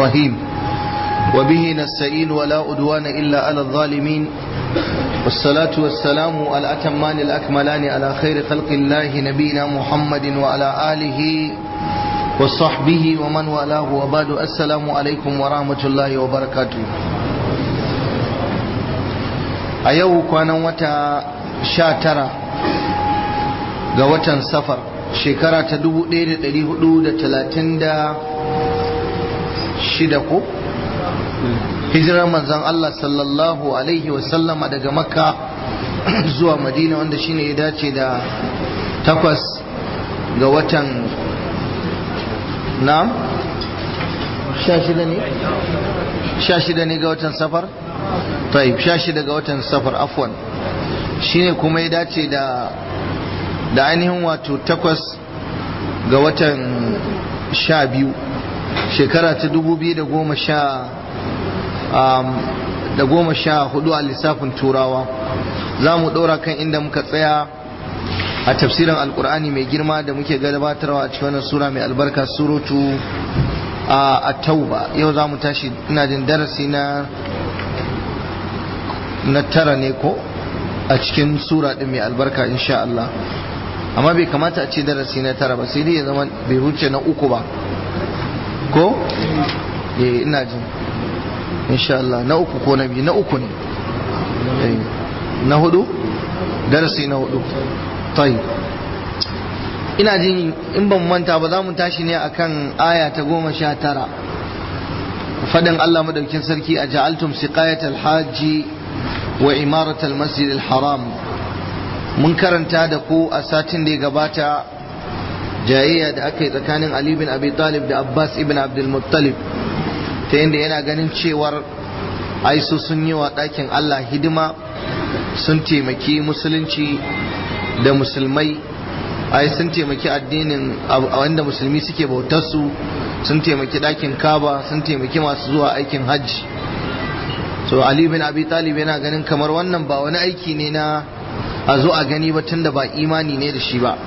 الرحيم وبه نستعين ولا أدوان إلا على الظالمين والصلاة والسلام الأتمان الأكملان على خير خلق الله نبينا محمد وعلى آله وصحبه ومن والاه وبعد السلام عليكم ورحمة الله وبركاته أيوه كان وتا شاترا ga watan safar shekara ta 1436 ko hijirar manzan Allah sallallahu alaihi wasallama daga makka zuwa madina wanda shine ya dace da takwas ga watan na sha shida ne sha shida ne ga watan safar taib sha shida ga watan safar afwan shine kuma ya dace da da ainihin wato takwas ga watan sha biyu shekara ta dubu biyu da goma sha da goma sha hudu a lissafin turawa za mu ɗora kan inda muka tsaya a tafsirin alkur'ani mai girma da muke gabatarwa a cikin wannan sura mai albarka surutu a tauba yau za mu tashi ina jin darasi na na tara ne ko a cikin sura ɗin mai albarka insha Allah amma bai kamata a ce darasi na tara ba sai dai ya zama bai wuce na uku ba ko eh ina jin insha Allah na uku ko na biyu na uku ne na hudu darasi na hudu tayi ina jin in ban manta ba za mu tashi ne akan aya ta goma sha tara fadin Allah madaukin sarki a ja'altum siqayatal hajji wa imaratal masjidil haram mun karanta da ku a satin da ya gabata jayayya da aka yi tsakanin Ali bin Abi Talib da Abbas ibn Abdul Muttalib ta yadda yana ganin cewar ai su sun yi wa ɗakin Allah hidima sun taimaki musulunci da musulmai ai sun taimaki addinin wanda musulmi suke bautarsu sun taimaki ɗakin kaba sun taimaki masu zuwa aikin hajji so Ali bin Abi Talib yana ganin kamar wannan ba wani aiki ne na a zo a gani ba tunda ba imani ne da shi ba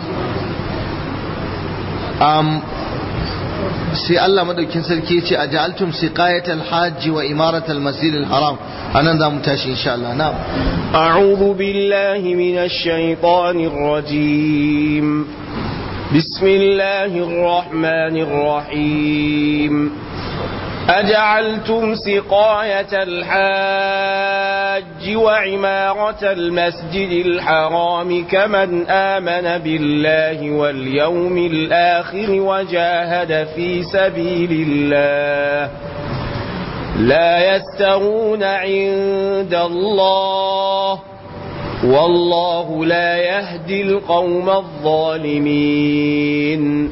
sai Allah madaukin sarki ce a ja'altum siqayatal hajj wa imaratal masjidil haram anan za mu tashi insha Allah na a'udhu billahi minash shaitanir rajim bismillahir rahmanir rahim أجعلتم سقاية الحاج وعمارة المسجد الحرام كمن آمن بالله واليوم الآخر وجاهد في سبيل الله لا يستغون عند الله والله لا يهدي القوم الظالمين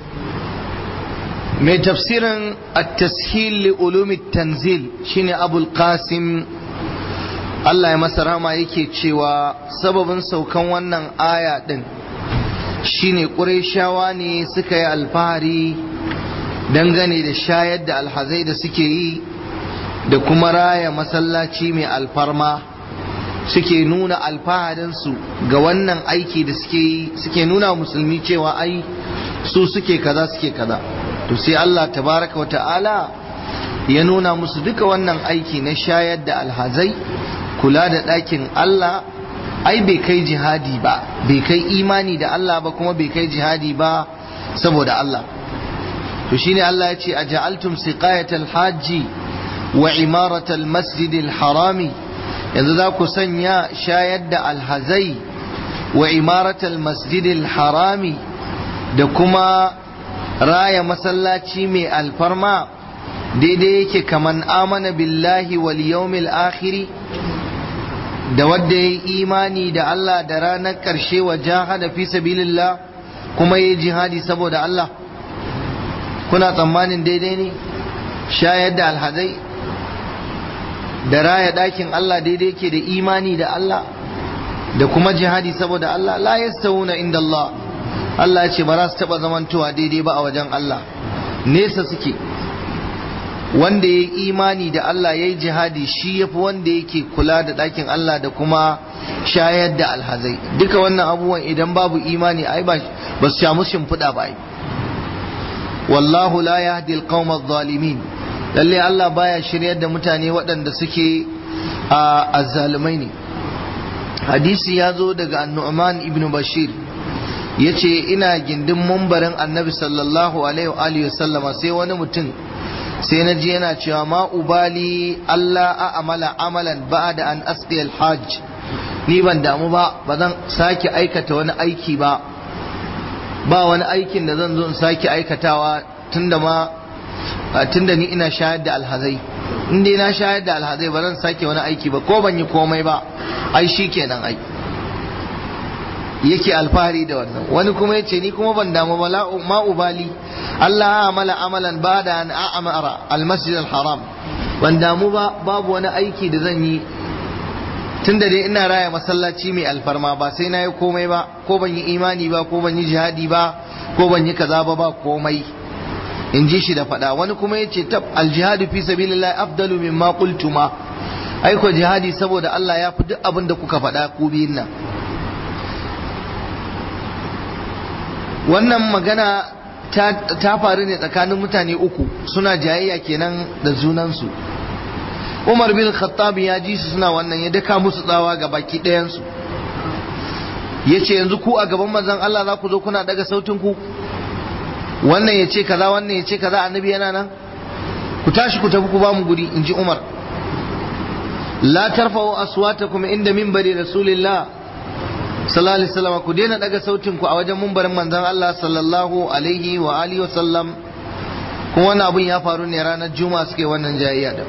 mai tafsirin at-tashil li ulumi tanzil shine abul qasim Allah ya masa rama yake cewa sababin saukan wannan aya din shine qurayshawa ne suka yi alfahari dangane da shayar da alhazai da suke yi da kuma raya masallaci mai alfarma suke nuna alfaharinsu ga wannan aiki da suke yi suke nuna musulmi cewa ai su suke kaza suke kaza to sai Allah tabaraka wa ta'ala ya nuna musu duka wannan aiki na shayar da alhazai kula da ɗakin Allah ai bai kai jihadi ba bai kai imani da Allah ba kuma bai kai jihadi ba saboda Allah to shine Allah ya ce a ja'altum siqayatal hajji wa imaratal masjidil harami yanzu za ku sanya shayar da alhazai wa imaratal masjidil harami da kuma raya masallaci mai alfarma daidai yake kaman amana billahi wal yawmil akhiri da wadda ya yi imani da Allah da ranar ƙarshe wa jahada fi sabilillah kuma ya jihadi saboda Allah kuna tsammanin daidai ne shayar da alhazai da raya ɗakin Allah daidai yake da imani da Allah da kuma jihadi saboda Allah la yastawuna inda Allah Allah ya ce ba za su taɓa zamantowa daidai ba a wajen Allah nesa suke wanda ya yi imani da Allah ya yi jihadi shi ya fi wanda yake kula da ɗakin Allah da kuma shayar da alhazai duka wannan abubuwan idan babu imani ai ba su samu shimfiɗa ba ai wallahu la yahdi alqawma adh-dhalimin lalle Allah baya shiryar da mutane waɗanda suke a azzalumai ne hadisi ya zo daga annu'man ibn bashir ya ce ina gindin mumbarin annabi sallallahu alaihi wa sallama sai wani mutum sai na ji yana cewa ma ubali Allah a amala amalan ba da an asqi hajj ni ban damu ba ba zan sake aikata wani aiki ba ba wani aikin da zan zo in sake aikatawa tunda ma tunda ni ina shayar da alhazai in dai na shayar da alhazai ba zan sake wani aiki ba ko ban yi komai ba ai shi kenan ai yake alfahari da wannan wani kuma ya ce ni kuma ban damu ba ma ubali Allah ya amala amalan ba da an a'amara almasjid haram ban damu ba babu wani aiki da zan yi tunda dai ina raya masallaci mai alfarma ba sai na yi komai ba ko ban yi imani ba ko ban yi jihadi ba ko ban yi kaza ba ba komai in ji shi da faɗa wani kuma ya ce tab aljihadu fi sabilillah afdalu mimma qultuma aiko jihadi saboda Allah ya fi duk abin da kuka faɗa ku biyun nan wannan magana ta faru ne tsakanin mutane uku suna jayayya kenan da junansu Umar bin Khattab ya ji su suna wannan ya daka musu tsawa ga baki ɗayansu ya ce yanzu ku a gaban manzon Allah za ku zo kuna daga sautin ku wannan ya ce kaza wannan ya ce kaza annabi yana nan ku tashi ku tafi ku ba mu guri in ji Umar la tarfa'u aswatakum inda minbari rasulillah sallallahu alaihi wasallam ku daina daga sautin ku a wajen mumbarin manzon Allah sallallahu alaihi wa alihi wa sallam kuma wannan abun ya faru ne ranar juma'a suke wannan jayayya da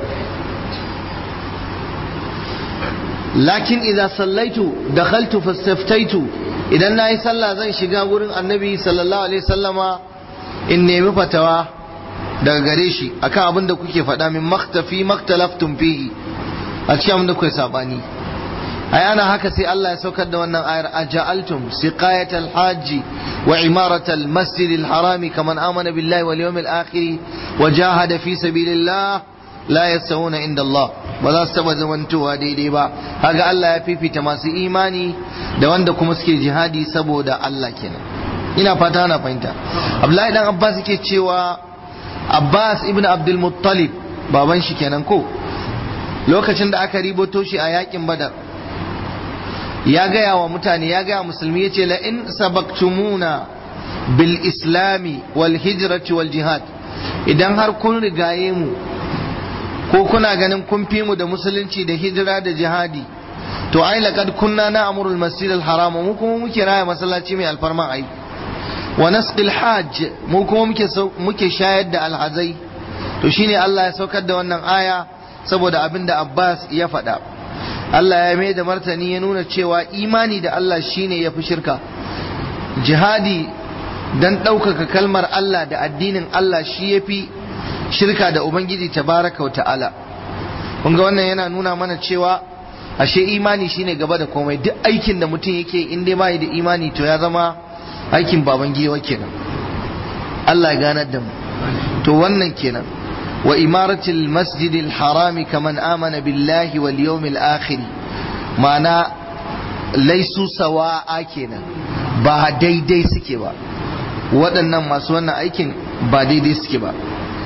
lakin idza sallaitu dakhaltu fastaftaitu idan nayi sallah zan shiga wurin annabi sallallahu alaihi wasallama in nemi fatawa daga gare shi akan abin da kuke faɗa min maktafi maktalaftum fihi a cikin abin da kuke sabani ai ana haka sai Allah ya saukar da wannan ayar aja'altum siqayatal hajji wa imaratal masjidil harami kaman amana billahi wal yawmil akhir wa jahada fi sabilillah la yasawuna inda Allah ba za su taba zamantowa daidai ba kaga Allah ya fifita masu imani da wanda kuma suke jihadi saboda Allah kenan ina fata ana fahimta Abdullahi dan Abbas yake cewa Abbas ibn Abdul Muttalib baban shi kenan ko lokacin da aka riboto shi a yakin Badar ya gaya wa mutane ya gaya musulmi ya ce la in sabaktumuna bil islami wal hijrati wal jihad idan har kun rigaye mu ko kuna ganin kun fi mu da musulunci da hijira da jihadi to ai laqad kunna na'muru masjid al haram mu kuma muke raya masallaci mai alfarma ai wa nasqil hajj mu kuma muke muke shayar da alhazai to shine Allah ya saukar da wannan aya saboda abinda Abbas ya faɗa Allah ya mai da martani ya nuna cewa imani da Allah shine ya fi shirka jihadi dan ɗaukaka kalmar Allah da addinin Allah shi ya fi shirka da Ubangiji tabaraka wa ta'ala kun ga wannan yana nuna mana cewa ashe imani shine gaba da komai duk aikin da mutum yake in dai bai da imani to ya zama aikin baban giwa kenan Allah ya ganar da mu to wannan kenan wa imaratil masjidil harami kaman amana billahi wal yawmil akhir ma'ana laisu sawa'a kenan ba daidai suke ba waɗannan masu wannan aikin ba daidai suke ba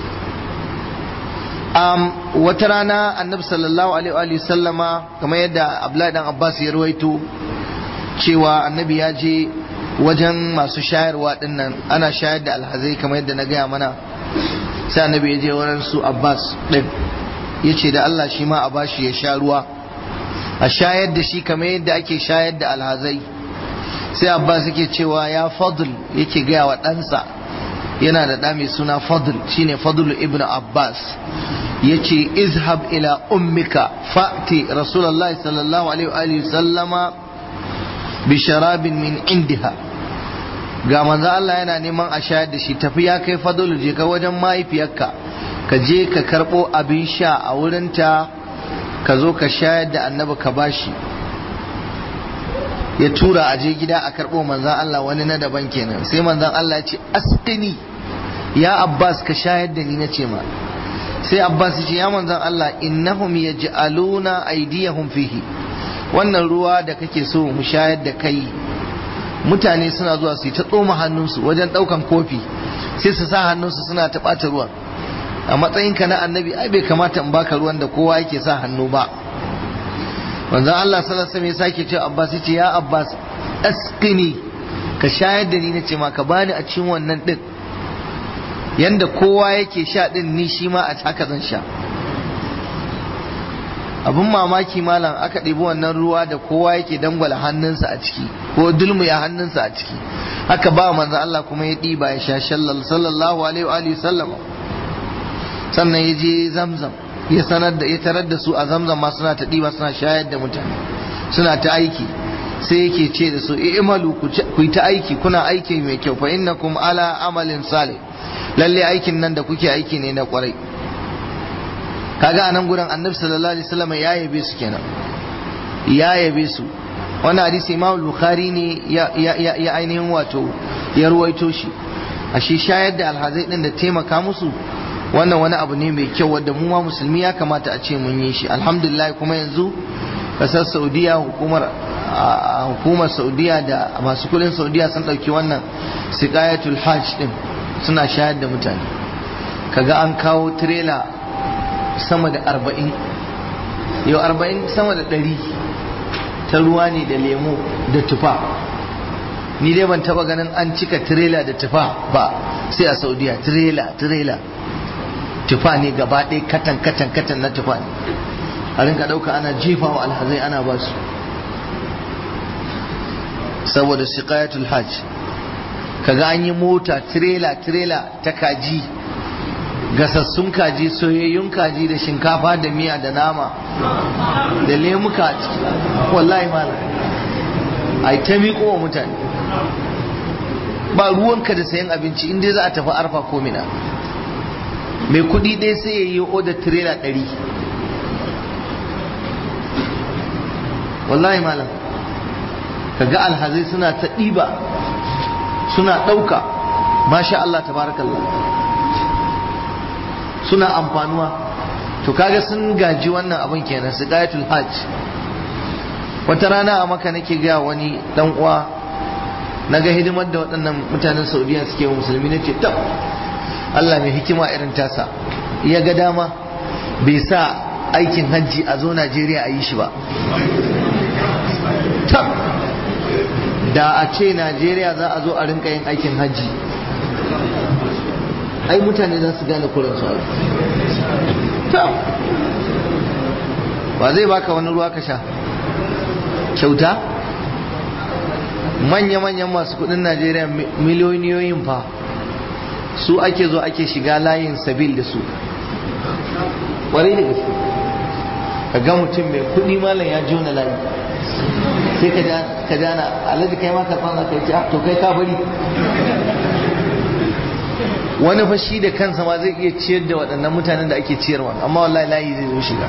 um, wata rana annabi sallallahu alaihi wa sallama kamar yadda abdullahi dan abbas ya ruwaito cewa annabi ya je wajen masu shayarwa dinnan ana shayar da alhazai kamar yadda na gaya mana sai annabi ya je wurin su abbas din ya ce da allah shi ma a bashi ya sha ruwa a shayar da shi kamar yadda ake shayar da alhazai sai abbas yake cewa ya fadl yake gaya wa ɗansa yana da ɗa mai suna fadl shine fadl ibn abbas yace izhab ila ummika fa'ti rasulullahi sallallahu alaihi wa sallama bi sharabin min indiha ga manzo Allah yana neman a shayar da shi tafi ya kai fadl je ka wajen mahaifiyarka ka je ka karbo abin sha a wurinta ka zo ka shayar da annabi ka bashi ya tura a je gida a karbo manzan Allah wani na daban kenan sai manzan Allah ya ce asqini ya Abbas ka shayar da ni na ce ma sai Abbas ya ce ya manzan Allah innahum yaj'aluna aydiyahum fihi wannan ruwa da kake so mu shayar da kai mutane suna zuwa su yi ta tsoma hannunsu wajen daukan kofi sai su sa hannunsu suna ta ɓata ruwan a matsayinka na annabi ai bai kamata in baka ruwan da kowa yake sa hannu ba wanzan Allah sallallahu alaihi wasallam ya sake cewa Abbas yace ya Abbas asqini ka shayar da ni nace ma ka bani a cikin wannan din yanda kowa yake sha din ni shi ma a haka zan sha abin mamaki malam aka ɗebi wannan ruwa da kowa yake dangwala hannunsa a ciki ko dulmuya hannunsa a ciki haka ba manzo Allah kuma ya ɗiba ya sha sallallahu alaihi wa alihi sallama sannan ya je zamzam ya sanar da ya tarar da su a zamzam ma suna ta ɗiba suna shayar da mutane suna ta aiki sai yake ce da su i'malu ku yi ta aiki kuna aiki mai kyau fa innakum ala amalin salih lalle aikin nan da kuke aiki ne na kwarai kaga anan gurin annabi sallallahu alaihi wasallam ya yabe su kenan ya yabe su wannan hadisi imam bukhari ne ya ya ya ainihin wato ya ruwaito shi ashe shayar da alhazai din da taimaka musu wannan wani abu ne mai kyau wanda mu ma musulmi ya kamata a ce mun yi shi alhamdulillah kuma yanzu kasar saudiya hukumar hukumar saudiya da masu kudin saudiya sun dauki wannan siqayatul hajj din suna shayar da mutane kaga an kawo trailer sama da arba'in yau arba'in sama da ɗari ta ruwa ne da lemo da tufa ni dai ban taba ganin an cika tirela da tufa ba sai a saudiya tirela tirela tufa ne gaba ɗaya katan katan katan na tufa ne a rinka ɗauka ana jefa wa alhazai ana ba su saboda siqayatul hajj kaga an yi mota tirela tirela ta kaji gasassun kaji soyayyun kaji da shinkafa da miya da nama da lemuka a ciki wallahi malam ai ta miƙo wa mutane ba ruwanka da sayan abinci inda za a tafi arfa ko mina mai kuɗi ɗaya sai ya yi odar tirela ɗari wallahi malam kaga alhazai suna ta ɗiba suna ɗauka masha Allah tabarakallah suna amfanuwa to kaga sun gaji wannan abin kenan su gayatul hajj wata rana a maka nake ga wani dan uwa na ga hidimar da waɗannan mutanen saudiya suke wa musulmi na ce tab Allah mai hikima irin tasa ya ga dama bai sa aikin hajji a zo Najeriya a yi shi ba tab da a ce Najeriya za a zo a rinka yin aikin hajji ai mutane za su gane kuransu ba zai baka wani ruwa ka sha kyauta manya-manyan masu kudin najeriya miliyoniyoyin fa su ake zo ake shiga layin sabil da su ƙwarai da gaske ka ga mutum mai kudi malam ya jona layi sai ka jana alhaji kai ma karɓar za ka yi to kai ka bari wani fashi da kansa ma zai iya ciyar da waɗannan mutanen da ake ciyarwa amma wallahi layi zai zo shiga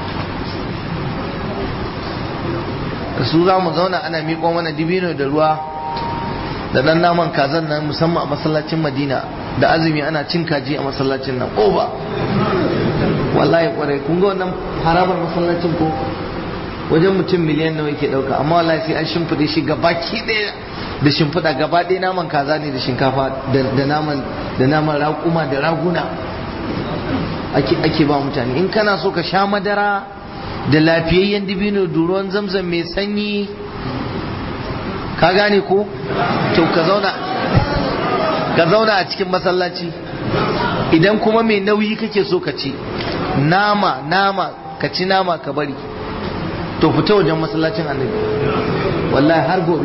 da su za mu zauna ana miƙo mana dibino da ruwa da ɗan naman kazan nan musamman a masallacin madina da azumi ana cin kaji a masallacin nan ba wallahi kwarai kun ga wannan harabar masallacin ko wajen mutum miliyan nawa yake ɗauka amma wallahi sai an shimfiɗe shi gabaki ɗaya da shimfiɗa gaba ɗaya naman kaza ne da shinkafa da naman da naman raƙuma da raguna ake ake ba mutane in kana so ka sha madara da lafiyayyen dibino da ruwan zamzam mai sanyi ka gane ko to ka zauna ka zauna a cikin masallaci idan kuma mai nauyi kake so ka ci nama nama ka ci nama ka bari to fita wajen masallacin annabi wallahi har gobe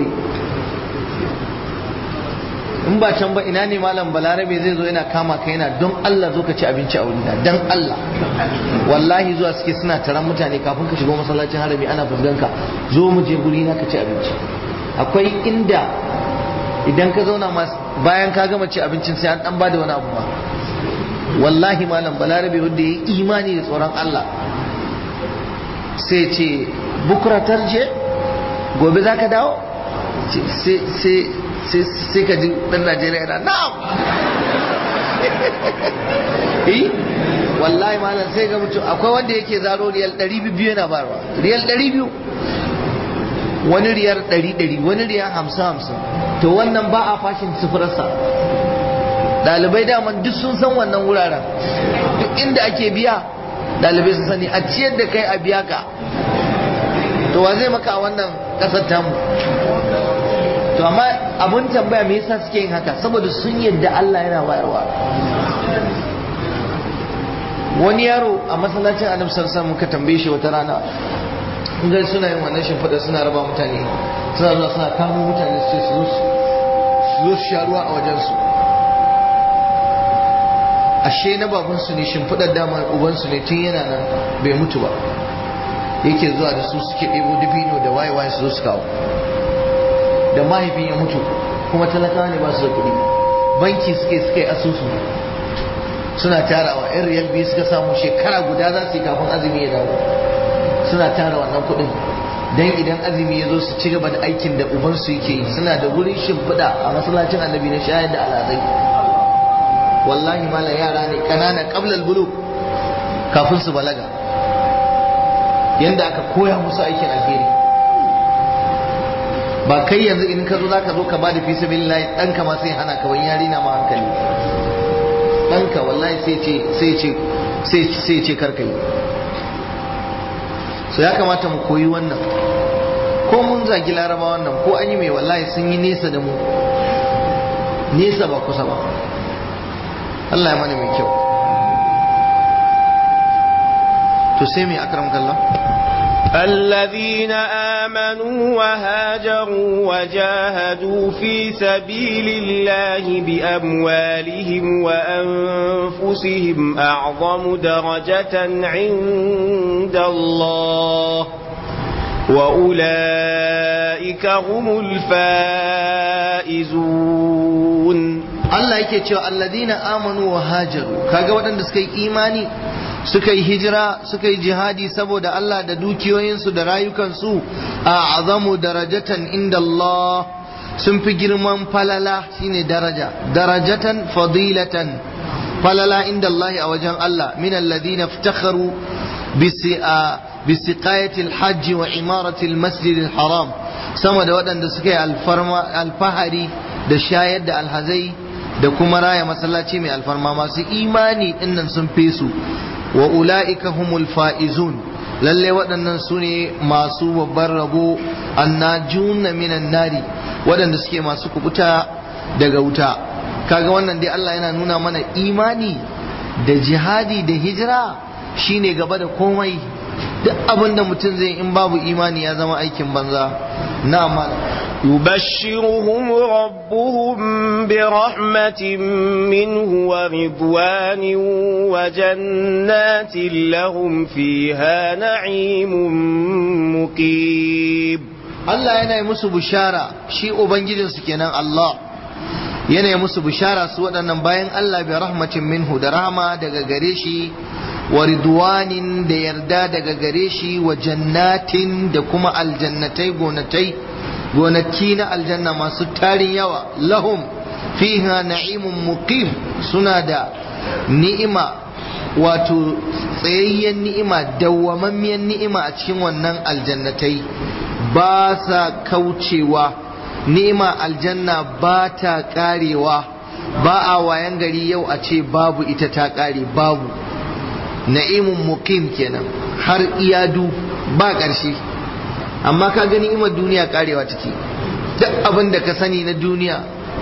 in ba can ba ina ne malam balarabe zai zo yana kama ka yana don Allah zo ka ci abinci a wurina don Allah wallahi zuwa suke suna taron mutane kafin ka shigo masallacin harami ana fuskanka zo mu je guri na ka ci abinci akwai inda idan ka zauna bayan ka gama ci abincin sai an dan bada wani abu ba wallahi malam balarabe wanda ya yi imani da tsoron Allah sai ce bukura tarje gobe za ka dawo sai ka ji dan Najeriya yana na'am eh wallahi malam sai ga mutum akwai wanda yake zaro riyal 200 yana barwa riyal 200 wani riyar 100 wani riyar 50 50 to wannan ba a fashin sufurarsa ɗalibai daman duk sun san wannan wuraren duk inda ake biya ɗalibai sun sani a ciyar da kai a biya ka to wa zai maka a wannan ƙasar tamu to amma abun tambaya me yasa suke yin haka saboda sun yadda Allah yana bayarwa wani yaro a masallacin annabi sallallahu muka tambaye shi wata rana in ga suna yin wannan shimfiɗa suna raba mutane suna zuwa suna kamo mutane su ce su zo su sha ruwa a wajensu ashe na babansu ne shimfiɗar dama ubansu ne tun yana nan bai mutu ba yake zuwa da su suke ɗebo dubino da waye waye su zo su kawo da mahaifin ya mutu kuma talakawa ne ba su da kuɗi banki suke suka yi asusu suna tarawa yan riyal biyu suka samu shekara guda za su yi kafin azumi ya dawo suna tara wannan kuɗin dan idan azumi ya zo su ci gaba da aikin da ubansu yake yi suna da wurin shimfiɗa a masallacin annabi na shayar da alazai wallahi mala yara ne ƙanana qablal buluk kafin su balaga yanda aka koya musu aikin alheri ba kai yanzu in ka zo zaka zo ka bada fi sabilillah ɗanka ma sai hana ka wani yari na ma hankali ɗanka wallahi sai ce sai ce sai ce karka yi so ya kamata mu koyi wannan ko mun zagi laraba wannan ko an yi mai wallahi sun yi nesa da mu nesa ba kusa ba Allah ya mana mai kyau to sai mai akram kallah الذين آمنوا وهاجروا وجاهدوا في سبيل الله بأموالهم وأنفسهم أعظم درجة عند الله وأولئك هم الفائزون Allah yake cewa alladina amanu wa hajaru kaga waɗanda suka yi imani suka yi hijira suka yi jihadi saboda Allah da dukiyoyinsu da rayukansu a azamu darajatan inda Allah sun fi girman falala shine daraja darajatan fadilatan falala inda Allah a wajen Allah min alladhina iftakharu bisiqayati alhajj wa imarati almasjid alharam sama da waɗanda suka yi alfahari da shayar da alhazai da kuma raya masallaci mai alfarma masu imani dinnan sun fi su wa ula'ika humul fa'izun lalle waɗannan su ne masu babban rabo annajuna minan nari waɗanda suke masu kubuta daga wuta kaga wannan dai Allah yana nuna mana imani da jihadi da hijira shine gaba da komai duk abin da mutum zai in babu imani ya zama aikin banza na يبشرهم ربهم برحمة منه ورضوان وجنات لهم فيها نعيم مقيم Allah yana yi musu bishara shi ubangijinsu kenan Allah yana yi musu bishara su waɗannan bayan Allah bi rahmatin minhu da rahama daga gare shi wa ridwanin da yarda daga gare shi wa jannatin da kuma aljannatai gonatai gonaki na aljanna masu tarin yawa lahum fiha na'imun muqim suna da ni'ima wato tsayayyen ni'ima dawwamammiyar ni'ima a cikin wannan aljannatai ba sa kaucewa ni'ima aljanna ba ta karewa ba a wayan gari yau a ce babu ita ta kare babu na'imun muqim kenan har iyadu ba ƙarshe amma ka gani imar duniya karewa take duk abin da ka sani na duniya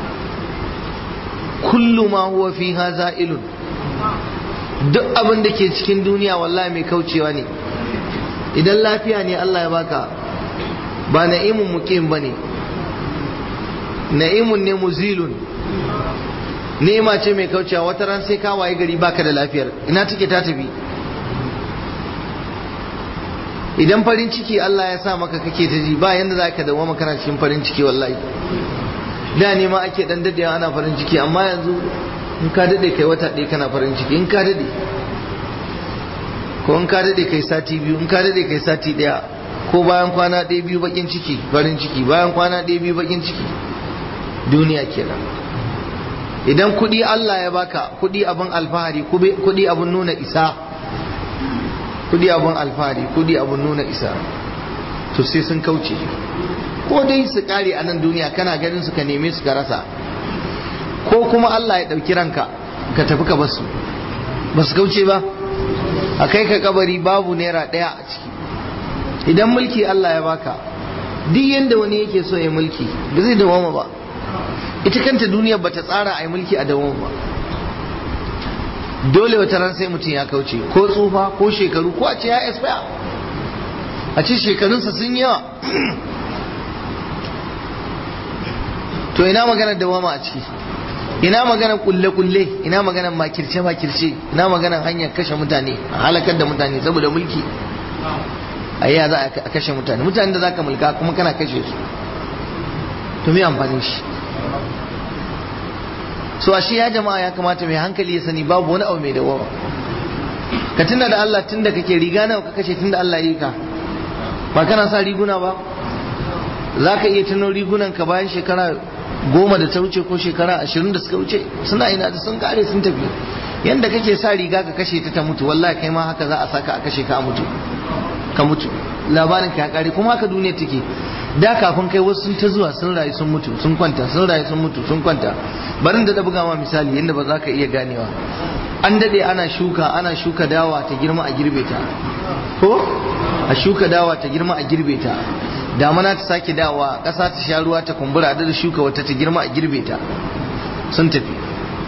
kullu ma huwa fiha za'ilun duk abin da ke cikin duniya wallahi mai kaucewa ne idan lafiya ne Allah ya baka ba na'imun muqim bane na'imun ne muzilun ni'ima ce mai kaucewa wata ran sai ka waye gari baka da lafiyar ina take ta tafi idan farin ciki Allah ya sa maka kake ta ji ba yanda za ka dawo kana cikin farin ciki wallahi da ne ma ake dan dadewa ana farin ciki amma yanzu in ka dade kai wata ɗaya kana farin ciki in ka dade ko in ka dade kai sati biyu in ka dade kai sati ɗaya ko bayan kwana ɗaya biyu bakin ciki farin ciki bayan kwana ɗaya biyu bakin ciki duniya kenan idan kuɗi Allah ya baka kuɗi abin alfahari kuɗi abin nuna isa kudi abun alfahari kudi abun nuna isa to sai sun kauce ko dai su kare a nan duniya kana ganin su ka neme su ka rasa ko ko kuma Allah ya ɗauki ranka ka tafi ka basu ba su kauce ba a kai ka kabari babu naira ɗaya a ciki idan mulki Allah ya baka duk yadda wani yake so ya mulki ba zai dawama ba ita kanta duniyar ba ta tsara a yi mulki a dawama ba dole wata ran sai mutum ya kauce ko tsufa ko shekaru ko a ce ya expire a ce shekarunsa sun yawa to ina maganar dawama a ciki ina maganar kulle-kulle ina maganar makirce-makirce ina maganar hanyar kashe mutane a halakar da mutane saboda mulki a yi za a kashe mutane mutane da za ka mulka kuma kana kashe su to me amfanin shi so a shi ya jama'a ya kamata mai hankali ya sani babu wani abu mai dawama ka tunda da Allah tunda kake riga nawa ka kashe tunda Allah yi ka ba kana sa riguna ba za ka iya tuno rigunan ka bayan shekara goma da ta wuce ko shekara ashirin da suka wuce suna ina da sun kare sun tafi yanda kake sa riga ka kashe ta ta mutu wallahi kai ma haka za a saka a kashe ka a mutu ka mutu labarin ka ya kare kuma haka duniya take da kafin kai wasu sun ta zuwa sun rayu sun mutu sun kwanta sun rayu sun mutu sun kwanta barin da buga ma misali yadda ba za ka iya ganewa an dade ana shuka ana shuka dawa ta girma a girbe ta ko a shuka dawa ta girma a girbe ta damana ta sake dawa ƙasa ta sha ruwa ta kumbura da shuka wata ta girma a girbe ta sun tafi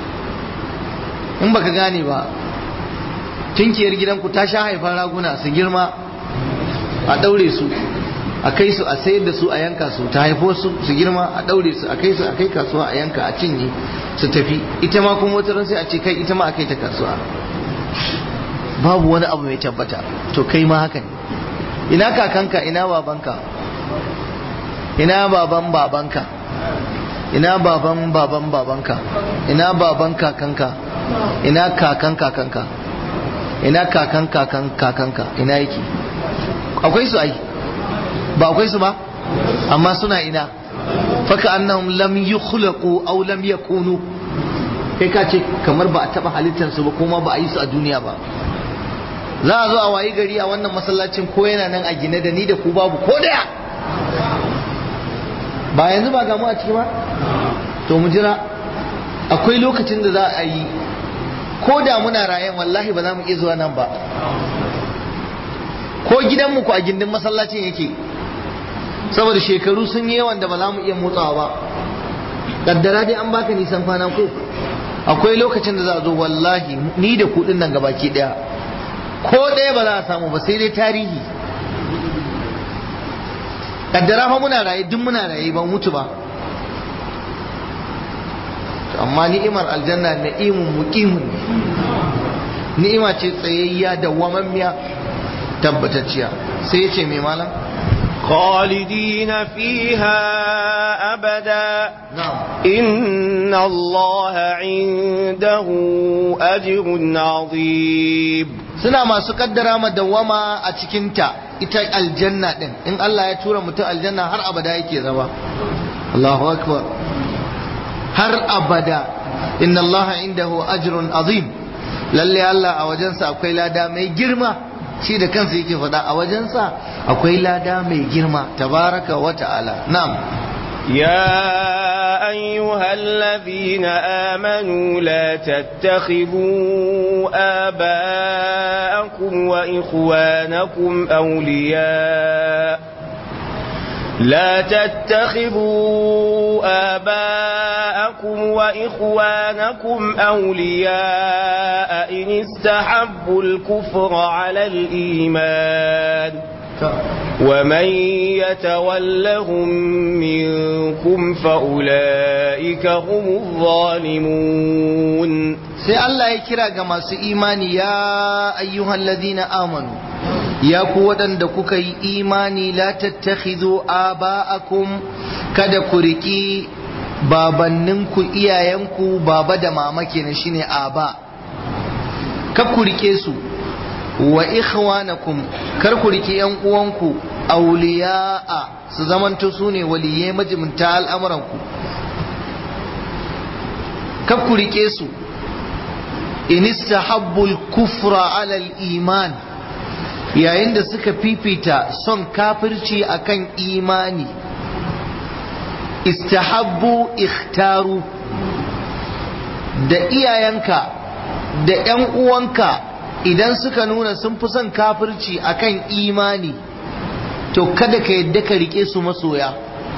in baka gane ba tunkiyar gidanku ta sha haifar raguna su girma a ɗaure su a kai su a sayar da su a yanka su ta haifo su su girma a ɗaure su a kai su a kai kasuwa a yanka a cinye su tafi ita ma kuma wata sai a ce kai ita ma a kai ta kasuwa babu wani abu mai tabbata to kai ma haka ne ina kakanka ina babanka ina baban babanka ina baban baban babanka ina baban kakanka ina kakan kakanka ina kakan kakan kakanka ina yake akwai su ai ba akwai su ba amma suna ina faka annahum lam yukhlaqu aw lam yakunu kai ka ce kamar ba a taba halittar su ba kuma ba a yi su a duniya ba za a zo a wayi gari a wannan masallacin ko yana nan a gine da ni da ku babu ko daya ba yanzu ba gamu a ciki ba to mu jira akwai lokacin da za a yi ko da muna rayan wallahi ba za mu iya zuwa nan ba ko gidanmu ku a gindin masallacin yake saboda shekaru sun yi yawan da ba za mu iya motsawa ba kaddara dai an baka nisan kwana ko akwai lokacin da za a zo wallahi ni da kuɗin nan gabaki ɗaya ko ɗaya ba za a samu ba sai dai tarihi kaddara fa muna raye duk muna raye ba mutu ba amma ni'imar aljanna na'imun muqimun ni'ima ce tsayayya da wamammiya tabbatacciya sai ya ce mai malam خالدين فيها أبدا إن الله عنده أجر عظيم suna masu kaddara ma dawama a cikinta ita aljanna din in Allah ya tura mutum aljanna har abada yake zama Allahu akbar har abada inna Allah indahu ajrun azim lalle Allah a wajensa akwai lada mai girma shi da kansa yake faɗa a wajensa akwai lada mai girma tabaraka wa ta'ala na'am يا أيها الذين آمنوا لا تتخذوا آباءكم وإخوانكم أولياء لا تتخذوا آباءكم وإخوانكم أولياء إن استحبوا الكفر على الإيمان ومن يتولهم منكم فأولئك هم الظالمون sai Allah ya kira ga masu imani ya ayyuhan ladina amanu ya ku waɗanda kuka yi imani la tattakhidhu aba'akum kada ku riki babanninku iyayenku baba da mama kenan shine aba kar ku rike su wa ikhwanakum kar ku riki yan uwanku awliya'a su zamanto su ne waliyai majibinta al'amuranku kar ku rike su in istahabbul kufra ala iman yayin da suka fifita son kafirci akan imani istahabbu ikhtaru da iyayenka da 'yan uwanka idan suka nuna sun fi son kafirci akan imani to kada ka yadda ka rike su masoya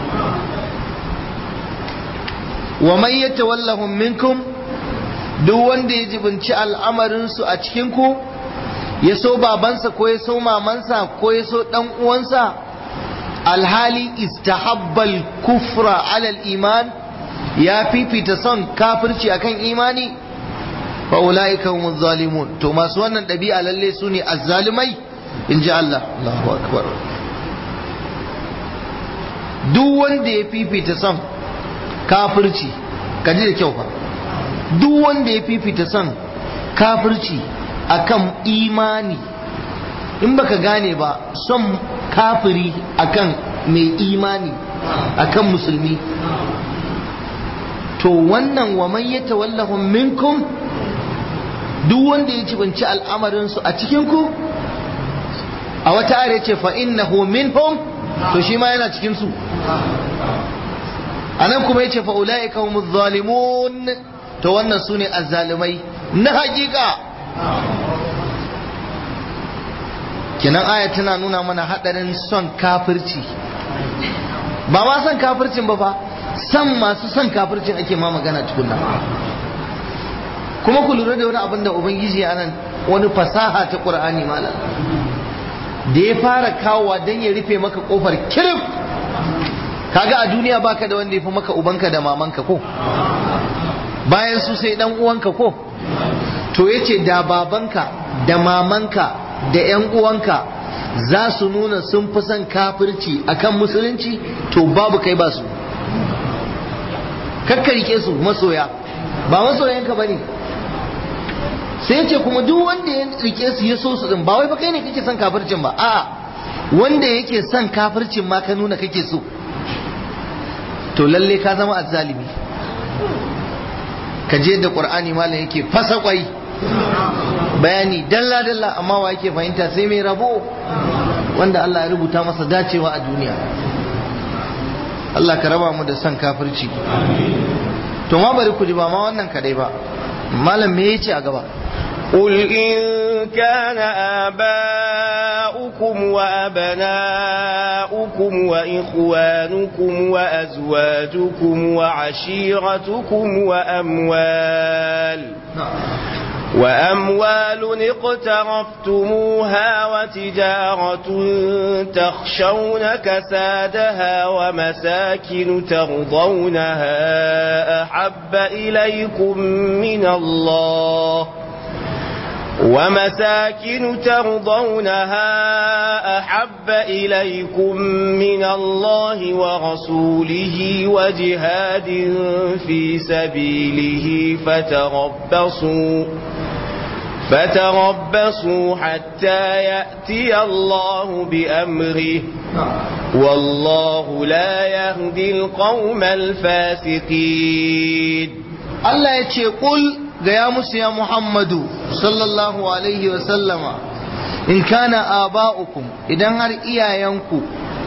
wa man yatawallahum minkum duk wanda ya jibinci al'amarinsu a cikinku ya so babansa ko ya so mamansa ko ya so dan uwansa alhali istahabbal kufra alal iman ya fifita son kafirci akan imani fa ulaika humuz zalimun to masu wannan ɗabi'a lalle su ne azzalimai in ji Allah Allahu akbar duk wanda ya fifita son kafirci ka ji da kyau fa duk wanda ya fifita son kafirci akan imani in baka gane ba son kafiri akan mai imani akan musulmi to wannan wa man yatawallahum minkum duk wanda ya cibanci al'amarinsu a cikinku a wata ayar ce fa innahu minhum to shi ma yana cikin su anan kuma yace fa ulaika humuz zalimun to wannan sune azzalimai na hakika kinan aya tana nuna mana hadarin son kafirci ba ma son kafircin ba fa san masu son kafircin ake ma magana tukunna kuma ku lura da wani abin da ubangiji a nan wani fasaha ta qur'ani malam da ya fara kawowa don ya rufe maka kofar kirif kaga a duniya baka da wanda ya fi maka ubanka da mamanka ko bayan su sai dan uwanka ko to yace da babanka da mamanka da yan uwanka za su nuna sun fi son kafirci akan musulunci to babu kai ba su kakkarike su masoya ba masoyanka bane sai ce kuma duk wanda ya rike su ya so su din ba wai ba kai ne kake son kafircin ba a'a wanda yake son kafircin ma ka nuna kake so to lalle ka zama azzalimi ka je da qur'ani malam yake fasa kwai bayani dalla dalla amma wa yake fahimta sai mai rabo wanda Allah ya rubuta masa dacewa a duniya Allah ka raba mu da son kafirci to ma bari ku ji ba ma wannan kadai ba malam me yace a gaba قل إن كان آباؤكم وأبناؤكم وإخوانكم وأزواجكم وعشيرتكم وأموال وأموال اقترفتموها وتجارة تخشون كسادها ومساكن ترضونها أحب إليكم من الله ومساكن ترضونها أحب إليكم من الله ورسوله وجهاد في سبيله فتربصوا فتربصوا حتى يأتي الله بأمره والله لا يهدي القوم الفاسقين الله يقول gaya musu ya Muhammadu sallallahu alaihi wa sallama in kana aba'ukum idan har iyayenku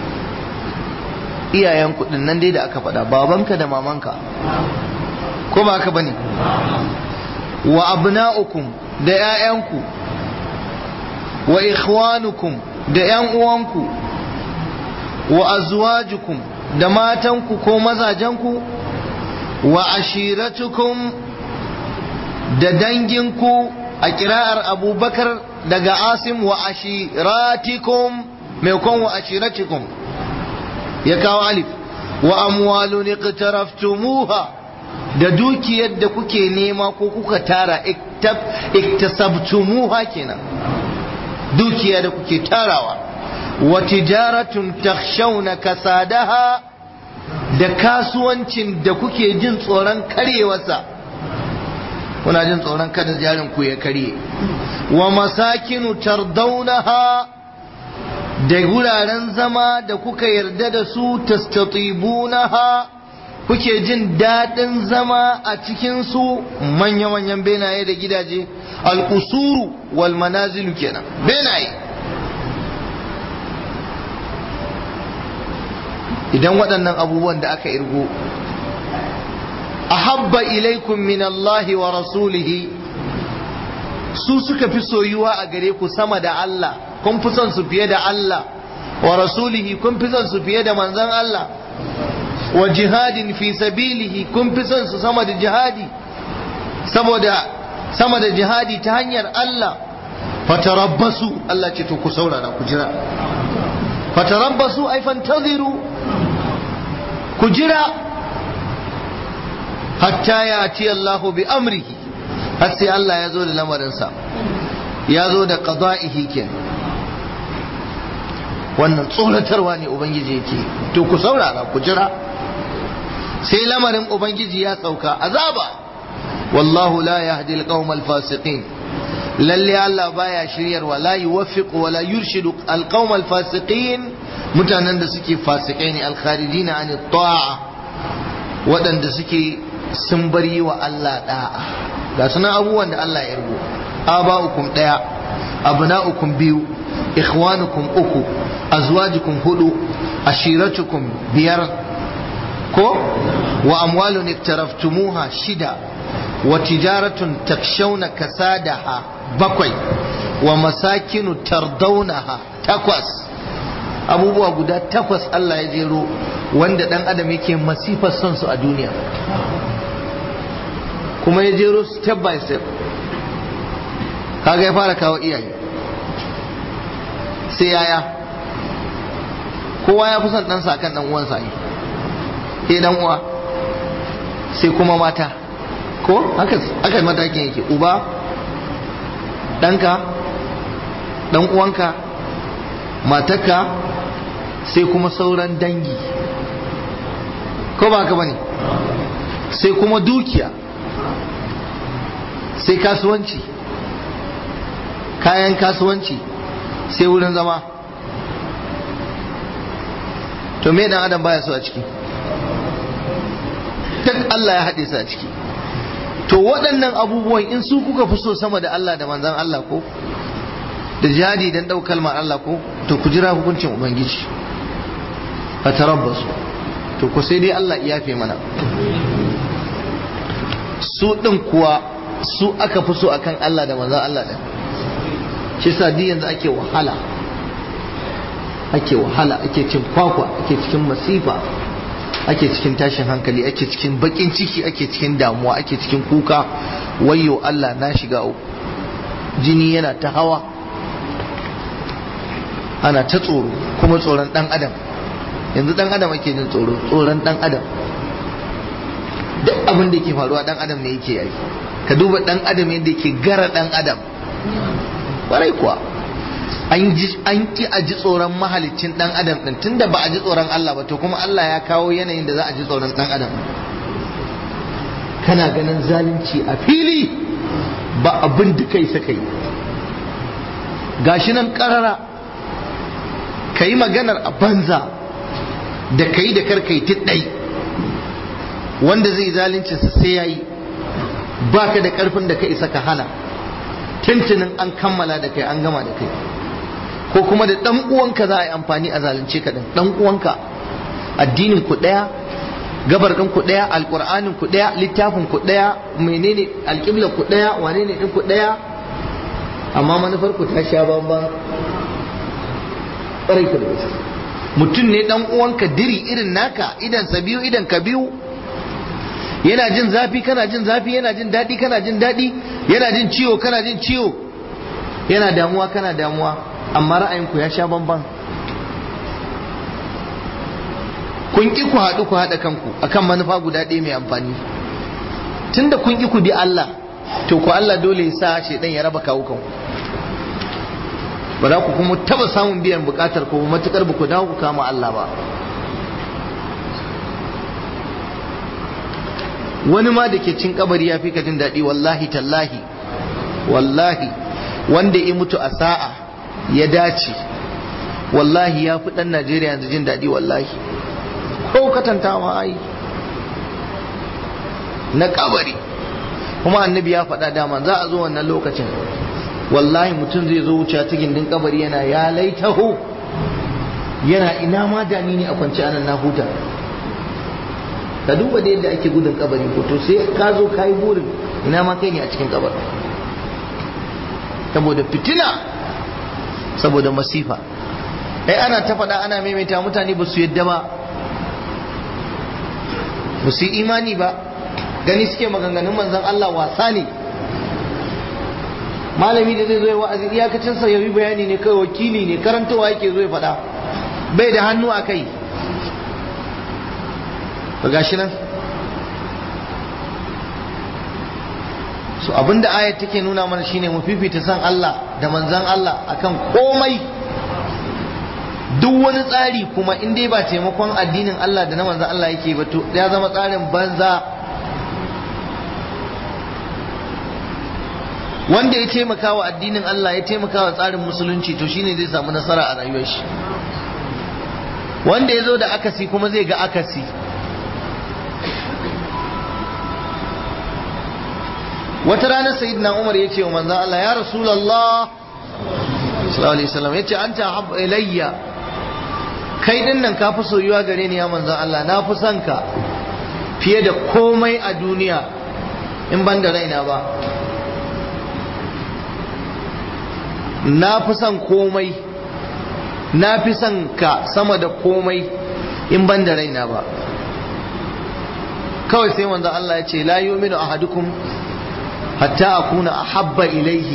iyayenku din nan dai da aka faɗa babanka da mamanka ko ba haka bane wa abna'ukum da ƴaƴanku wa ikhwanukum da ƴan uwanku wa azwajukum da matanku ko mazajenku wa ashiratukum da danginku a kira'ar abubakar daga asim wa ashiratikum maimakon wa ashiratikum ya kawo alif wa amwalun iqtaraftumuha da dukiyar da kuke nema ko kuka tara iktasabtumuha kenan dukiya da kuke tarawa wa tijaratun takhshawna kasadaha da kasuwancin da kuke jin tsoron karyewarsa kuna jin tsoron kada jarin ku ya karye wa masakinu tardaunaha da wuraren zama da kuka yarda da su tastatibunaha kuke jin daɗin zama a cikin su manya-manyan benaye da gidaje al'usuru wal manazilu kenan benaye idan waɗannan abubuwan da aka irgo ahabba ilaikum min Allah wa rasulihi su suka fi soyuwa a gare ku sama da Allah kun fi son su fiye da Allah wa rasulihi kun fi son su fiye da manzon Allah wa jihadin fi sabilihi kun fi son su sama da jihadi saboda sama da jihadi ta hanyar Allah fatarabbasu Allah ce to ku saurara ku jira fatarabbasu ai fantaziru ku jira hatta ya ci Allahu bi amrihi har sai Allah ya zo da lamarinsa ya zo da qada'ihi kenan wannan tsoratarwa ne ubangiji yake to ku saurara ku jira sai lamarin ubangiji ya sauka azaba wallahu la yahdi alqawmal fasiqin lalle Allah baya shiryarwa la yuwaffiqu wa la yurshidu alqawmal fasiqin mutanen da suke fasikai ne alkharijina an ta'a waɗanda suke sun bar yi wa Allah da'a ga sunan abubuwan da Allah ya rubo aba'ukum daya abna'ukum biyu ikhwanukum uku azwajukum hudu ashiratukum biyar ko wa amwalun iktaraftumuha shida wa tijaratun takshawna kasadaha bakwai wa masakinu tardaunaha takwas abubuwa guda takwas Allah ya jero wanda dan adam yake masifar son su a duniya kuma ya jero step by step kaga ya fara kawo iyaye sai yaya kowa ya fi son ɗansa kan ɗan uwansa yi sai ɗan uwa sai kuma mata ko haka matakin yake uba ɗanka ɗan uwanka matarka sai kuma sauran dangi ko ba haka bane sai kuma dukiya sai kasuwanci kayan kasuwanci sai wurin zama to me dan adam baya so a ciki duk Allah ya haɗe su a ciki to waɗannan abubuwan in su kuka fi so sama da Allah da manzan Allah ko da jihadi dan ɗau kalmar Allah ko to ku jira hukuncin ubangiji a tarabbasu to ku sai dai Allah ya yafe mana su ɗin kuwa su aka fi so akan Allah da manzan Allah ɗin shi sa yanzu ake wahala ake wahala ake cin kwakwa ake cikin masifa ake cikin tashin hankali ake cikin bakin ciki ake cikin damuwa ake cikin kuka wayo Allah na shiga uku jini yana ta hawa ana ta tsoro kuma tsoron dan adam yanzu dan adam ake jin tsoro tsoron dan adam duk abin da yake faruwa dan adam ne yake yi ka duba dan adam yadda yake gara dan adam kwarai kuwa an ki a ji tsoron mahalicin dan adam din tunda ba a ji tsoron Allah ba to kuma Allah ya kawo yanayin da za a ji tsoron dan adam kana ganin zalunci a fili ba abin da kai saka yi gashi nan karara ka yi maganar a banza da ka yi da karkai tiɗai wanda zai zalunci sa sai ya yi ba ka da ƙarfin da ka isa ka hana tuntunin an kammala da kai an gama da kai ko kuma da dan uwanka za a yi amfani a zalunce ka din dan uwanka addinin ku daya gabar din ku daya alqur'anin ku daya littafin ku daya menene alqibla ku daya wane ne din ku daya amma manufar ku ta sha bamban ƙwarai ku da gaske mutum ne dan uwanka diri irin naka idan sa biyu idan ka biyu yana jin zafi kana jin zafi yana jin daɗi kana jin daɗi yana jin ciwo kana jin ciwo yana damuwa kana damuwa amma ra'ayinku ya sha bamban kun ƙi ku haɗu ku haɗa kanku akan manufa guda ɗaya mai amfani tunda kun ƙi ku bi Allah to ku Allah dole ya sa shaidan ya raba kawo kanku ba za ku kuma taba samun biyan bukatar ku matukar ba ku dawo ku kama Allah ba wani ma da ke cin kabari ya fi ka jin daɗi wallahi tallahi wallahi wanda ya mutu a sa'a ya dace wallahi ya fi ɗan Najeriya yanzu jin daɗi wallahi ko katantawa ai na kabari kuma annabi ya faɗa dama za a zo wannan lokacin wallahi mutum zai zo wuce ta gindin kabari yana ya laitahu yana ina ma da ni ne a kwance anan na huta ka duba da yadda ake gudun kabari ko to sai ka zo ka yi burin ina ma kai ne a cikin kabari saboda fitina saboda masifa ai ana ta faɗa ana maimaita mutane ba su yadda ba ba su yi imani ba gani suke maganganun manzan Allah wasa ne malami da zai zo ya wa'azi iyakacin sa yayi bayani ne kai wakili ne karantawa yake zo ya faɗa bai da hannu a kai ba gashi nan so abinda ayat take nuna mana shine mu fifita san Allah da manzan Allah akan komai duk wani tsari kuma in dai ba taimakon addinin Allah da na manzan Allah yake ba to ya zama tsarin banza wanda ya taimaka wa addinin Allah ya taimaka wa tsarin musulunci to shine zai samu nasara a rayuwar shi wanda ya zo da akasi kuma zai ga akasi wata ranar sayyidina Umar ya ce wa manzan Allah ya Rasulallah sallallahu alaihi wasallam ya ce anta habba ilayya kai din nan ka fi soyuwa gare ni ya manzan Allah na fi son ka fiye da komai a duniya in ban da raina ba na fi son komai na fi son ka sama da komai in ban da raina ba kawai sai manzan Allah ya ce la yu'minu ahadukum hatta akuna ahabba ilaihi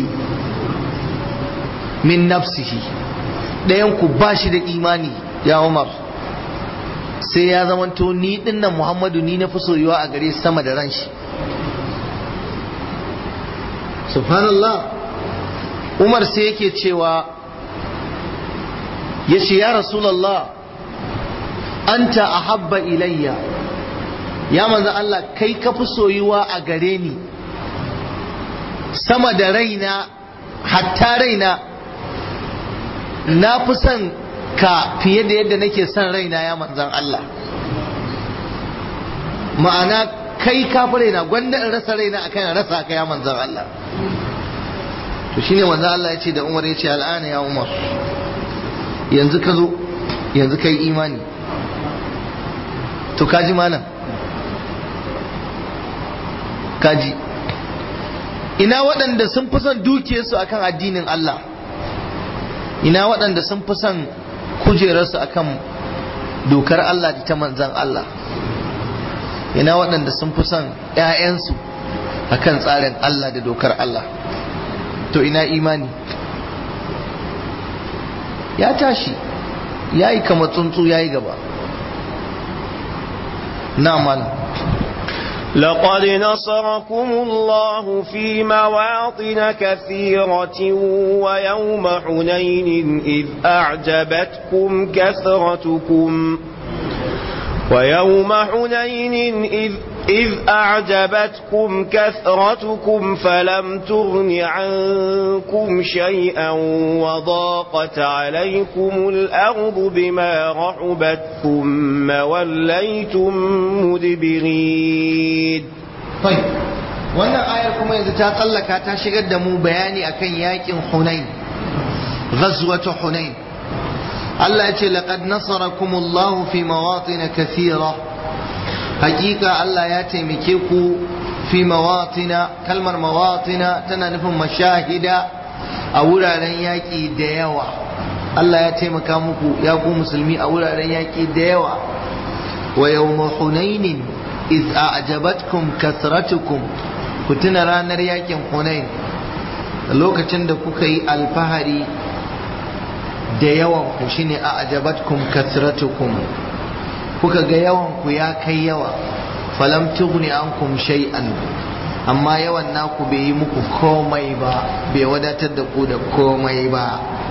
min nafsihi ɗayan ku ba shi da imani ya Umar sai ya zamanto ni dinnan Muhammadu ni na fi soyuwa a gare sama da ran shi subhanallah Umar sai yake cewa ya ce ya Rasulallah anta ahabba ilayya ya manzo Allah kai ka fi soyuwa a gare ni sama da raina hatta raina na fi son ka fiye da yadda nake son raina ya manzan Allah ma'ana kai ka fi raina gwanda in rasa raina akan rasa ka ya manzan Allah to shine manzan Allah ya ce da Umar ya ce al'ana ya Umar yanzu ka zo yanzu ka yi imani to kaji malam kaji ina waɗanda sun fi son dukiyarsu akan addinin Allah ina waɗanda sun fi son kujerarsu akan dokar Allah da ta manzan Allah ina waɗanda sun fi son ‘ya'yansu akan tsarin Allah da dokar Allah to ina imani ya tashi ya yi kama tsuntsu ya yi gaba na malam لقد نصركم الله في مواطن كثيرة ويوم حنين إذ أعجبتكم كثرتكم ويوم حنين إذ إذ أعجبتكم كثرتكم فلم تغن عنكم شيئا وضاقت عليكم الأرض بما رحبت ثم وليتم مدبرين طيب wannan ayar kuma yanzu ta tsallaka ta shigar da mu bayani akan yakin Hunain ghazwatu Hunain Allah ya ce laqad nasarakumullahu fi mawatin kathira hakika Allah ya taimake ku fi mawatina kalmar mawatina tana nufin mashahida a wuraren yaƙi da yawa Allah ya taimaka muku ya ku musulmi a wuraren yaƙi da yawa wa yawma hunainin iz a'jabatkum kasratukum ku tuna ranar yaƙin hunain lokacin da kuka yi alfahari da yawan ku shine a'jabatkum kasratukum kuka ga yawan ku ya kai yawa falam tughni ankum shay'an amma yawan naku bai yi muku komai ba bai wadatar da ku da komai ba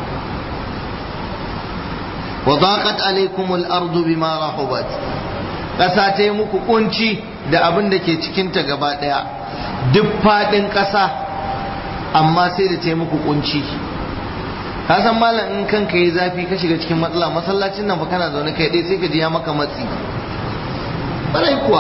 wa daqat alaykum al-ardu bima rahubat ƙasa ta yi muku kunci da abin da ke cikinta gaba ɗaya duk faɗin ƙasa amma sai da ta yi muku kunci ka san malam in kanka yi zafi ka shiga cikin matsala masallacin nan fa kana zaune kai dai sai ka ji ya maka matsi barai kuwa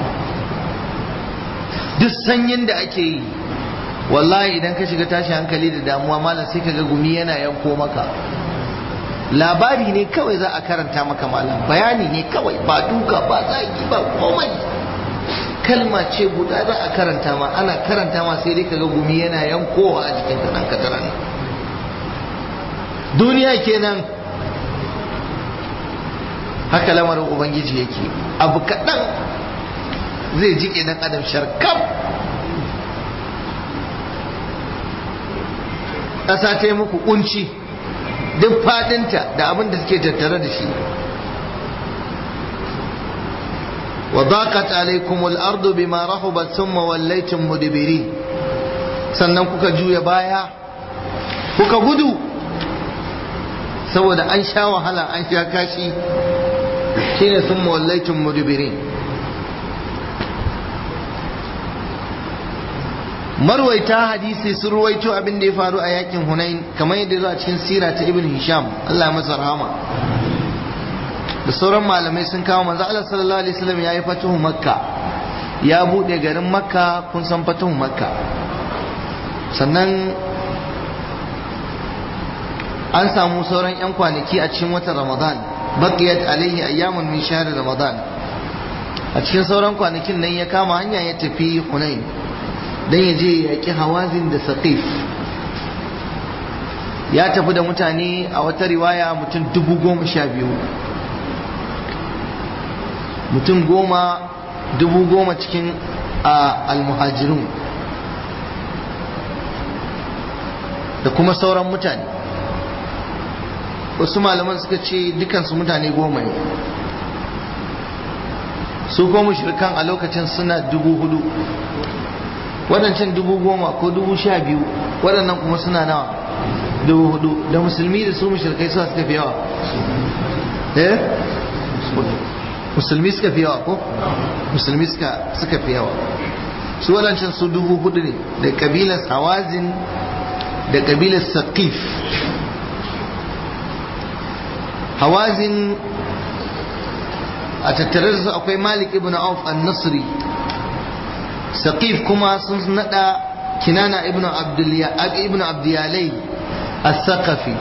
duk sanyin da ake yi wallahi idan ka shiga tashi hankali da damuwa malam sai ka ga gumi yana yanko maka labari ne kawai za a karanta maka malam bayani ne kawai ba duka ba zagi ba komai kalma ce guda za a karanta ma ana karanta ma sai dai kaga gumi yana yankowa a jikin kaɗan kataran duniya kenan haka lamarin ubangiji yake abu kaɗan zai jike dan adam sharkam ƙasa ta yi muku kunci duk fadinta da abin da suke tattare da shi wa daqat alaykum al-ardu bima rahabat thumma wallaytum mudbirin sannan kuka juya baya kuka gudu saboda an sha wahala an sha kashi shine thumma wallaytum mudbirin marwaita hadisi sun ruwaito abin da ya faru a yakin hunain kamar yadda zuwa cikin sira ta ibn hisham Allah ya masa rahama da sauran malamai sun kawo manzo Allah sallallahu alaihi wasallam yayi fatuhu makka ya bude garin makka kun san fatuhu makka sannan an samu sauran yan kwanaki a cikin watan ramadan baqiyat alaihi ayyamun min shahr ramadan a cikin sauran kwanakin nan ya kama hanya ya tafi hunain don ya je ya yaƙi hawazin da saƙif ya tafi da mutane a wata riwaya mutum dubu goma sha biyu mutum goma dubu goma cikin almuhajirun da kuma sauran mutane wasu malaman suka ce dukansu mutane goma ne su goma shirkan a lokacin suna dubu hudu waɗancan dubu goma ko dubu sha biyu waɗannan kuma suna nawa dubu hudu da musulmi da su mushrikai suka suka fi yawa eh musulmi suka fi yawa ko musulmi suka suka fi yawa su waɗancan su dubu hudu ne da kabilar hawazin da kabilar saqif hawazin a tattare da su akwai malik ibn auf an-nasri saqif kuma sun nada kinana ibn ibn abdiyalai as-saqafi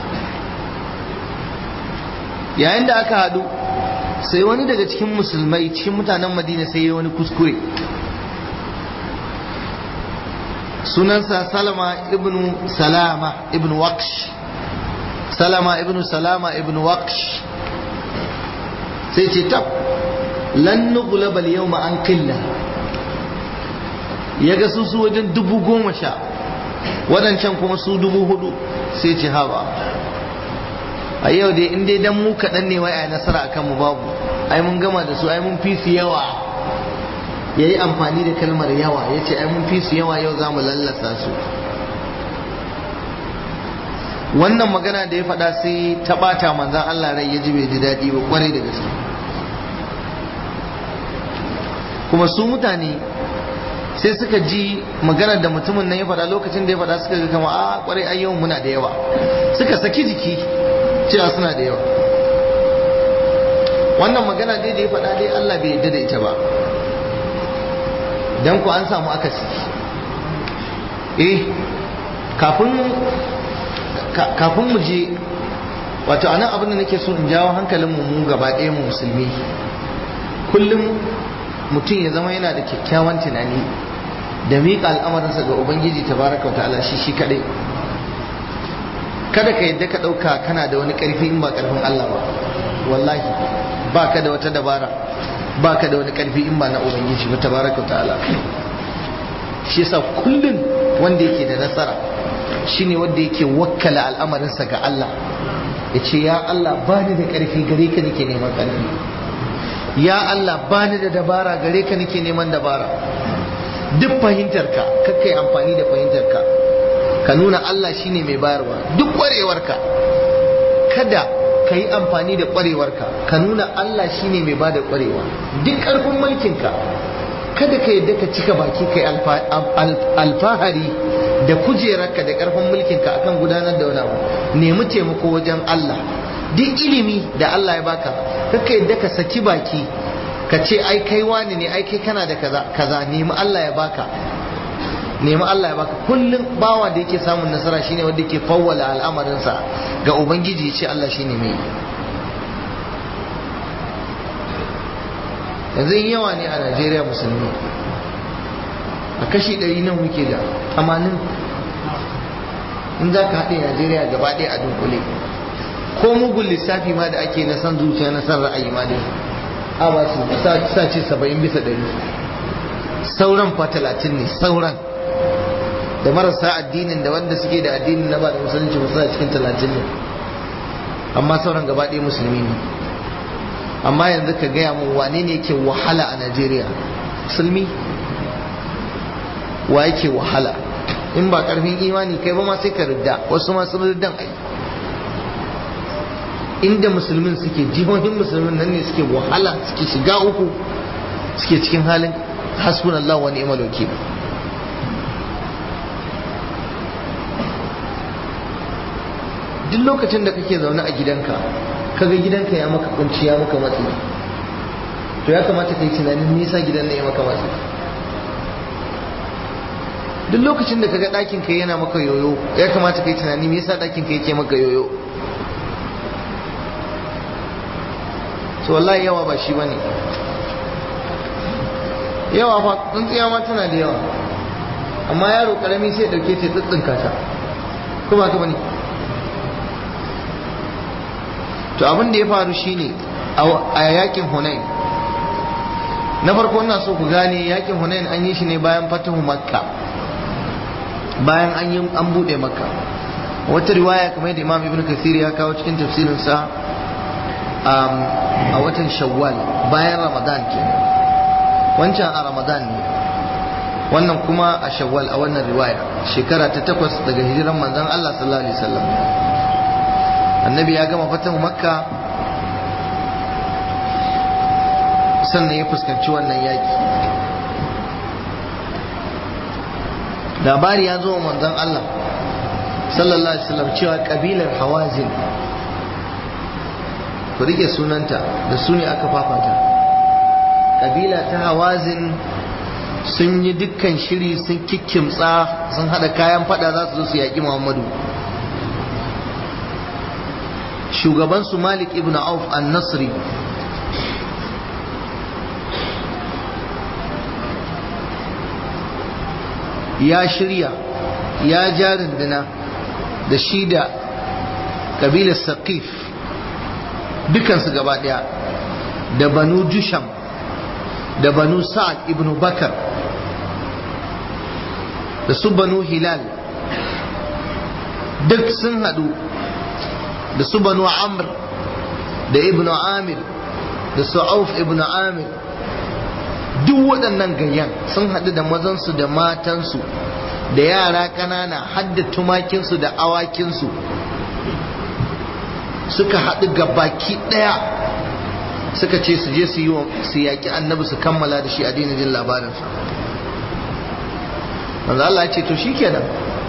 yayin da aka hadu sai wani daga cikin musulmai cikin mutanen madina sai ya wani kuskure sunansa salama ibn salama ibn waqsh salama ibn salama ibn waqsh sai ce tab lan nughlaba al-yawma an qilla ya ga su su wajen dubu goma sha waɗancan kuma su dubu hudu sai ce haba a yau dai in dai dan mu kaɗan ne wai a nasara a kanmu babu ai mun gama da su ai mun fi su yawa ya yi amfani da kalmar yawa ya ce ai mun fi su yawa yau za mu lallasa su wannan magana da ya faɗa sai ta ɓata manzan Allah rai ya ji bai ji daɗi ba kwarai da gaske kuma su mutane sai suka ji maganar da mutumin nan ya faɗa lokacin da ya faɗa suka ga kama a kwarai ai yau muna da yawa suka saki jiki cewa suna da yawa wannan magana dai da ya faɗa dai Allah bai yarda da ita ba dan ku an samu akasi eh kafin kafin mu je wato anan abin da nake so in jawo hankalin mu mu gaba ɗaya mu musulmi kullum mutum ya zama yana da kyakkyawan tunani da miƙa al'amarinsa ga ubangiji tabaraka wa ta'ala shi shi kadai kada ka yadda ka ɗauka kana da wani ƙarfi in ba ƙarfin Allah ba wallahi ba ka da wata dabara ba ka da wani ƙarfi in ba na ubangiji ba tabaraka wa ta'ala shi yasa kullum wanda yake da nasara shine wanda yake wakkala al'amarinsa ga Allah ya ce ya Allah ba ni da ƙarfi gare ka nake neman ƙarfi ya Allah ba ni da dabara gare ka nake neman dabara duk fahimtarka kakka yi amfani da fahimtarka ka nuna Allah shine mai bayarwa duk ƙwarewarka kada ka yi amfani da ƙwarewarka ka nuna Allah shine mai bada ƙwarewa duk ƙarfin mulkinka kada ka yadda ka cika baki kai alfahari da kujerarka da ƙarfin mulkinka akan gudanar da wani abu nemi taimako wajen Allah duk ilimi da Allah ya baka kaka yadda ka saki baki ka ce ai kai wani ne ai kai kana da kaza kaza nemi Allah ya baka nemi Allah ya baka kullum bawa da yake samun nasara shine wanda yake fawwala al'amarinsa ga ubangiji ya ce Allah shine mai yanzu yawa ne a Najeriya musulmi a kashi ɗari nan muke da tamanin in za ka haɗe Najeriya gaba ɗaya a dunkule ko mugun lissafi ma da ake na san zuciya na san ra'ayi ma dai a ba su sa ce saba'in bisa ɗari sauran fa talatin ne sauran da marasa addinin da wanda suke da addinin na ba da musulunci ba suna cikin talatin ne amma sauran gaba ɗaya musulmi ne amma yanzu ka gaya mun wane ne yake wahala a najeriya musulmi wa yake wahala in ba karfin imani kai ba ma sai ka ridda wasu ma sun riddan ai inda musulmin suke jihohin musulmin nan ne suke wahala suke shiga uku suke cikin halin hasbunallah wa ni'mal wakil duk lokacin da kake zaune a gidanka kaga gidanka ya maka kunci ya maka matsi to ya kamata ka yi tunanin nisa gidan na ya maka matsi duk lokacin da kaga ɗakin ka yana maka yoyo ya kamata ka yi tunani me yasa ɗakin ka yake maka yoyo to wallahi yawa ba shi bane yawa fa tsuntsiya ma tana da yawa amma yaro karami sai dauke ta tsitsinka ta ko ba ka bane to abin da ya faru shine a yakin Hunain na farko ina so ku gane yakin Hunain an yi shi ne bayan fatahu Makka bayan an yi an bude Makka wata riwaya kamar yadda Imam Ibn Kathir ya kawo cikin tafsirin sa a watan Shawwal bayan Ramadan kenan wancan a Ramadan ne wannan kuma a Shawwal a wannan riwaya shekara ta takwas daga hijiran manzon Allah sallallahu alaihi wasallam annabi ya gama fatan makka sannan ya fuskanci wannan yaki labari ya zo wa manzon Allah sallallahu alaihi wasallam cewa kabilar hawazin ku rike sunanta da su ne aka fafata kabila ta hawazin sun yi dukkan shiri sun kikkimtsa sun hada kayan fada za su zo su yaƙi muhammadu shugabansu malik ibn auf an-nasri ya shirya ya ja runduna da shi da kabilar saqif dukansu gaba daya da banu jusham da banu sa'ad ibn bakar da su banu hilal duk sun hadu da su banu amr da ibn amir da su auf ibn amir duk waɗannan gayyan sun haɗu da mazansu da matansu da yara ƙanana hadda tumakinsu da awakinsu suka haɗu ga baki ɗaya suka ce su je su yi su yaƙi annabi su kammala da shi a daina jin labarinsa manzo Allah ya ce to shikenan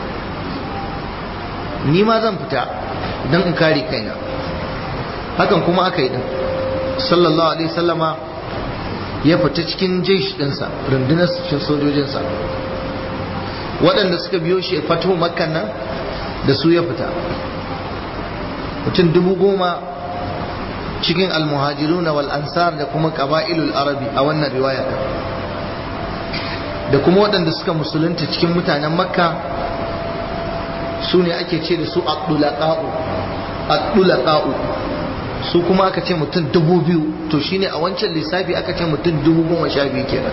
ni ma zan fita don in kare kaina hakan kuma aka yi din sallallahu alaihi sallama ya fita cikin jesh dinsa rundunar cikin sojojinsa waɗanda suka biyo shi fatu makkan nan da su ya fita mutum dubu goma cikin almuhajiruna wal ansar da kuma qaba'ilul arabi a wannan riwaya da kuma waɗanda suka musulunta cikin mutanen makka su ne ake ce da su addulaqa'u su kuma aka ce mutum dubu biyu to shine a wancan lissafi aka ce mutum dubu goma sha biyu kenan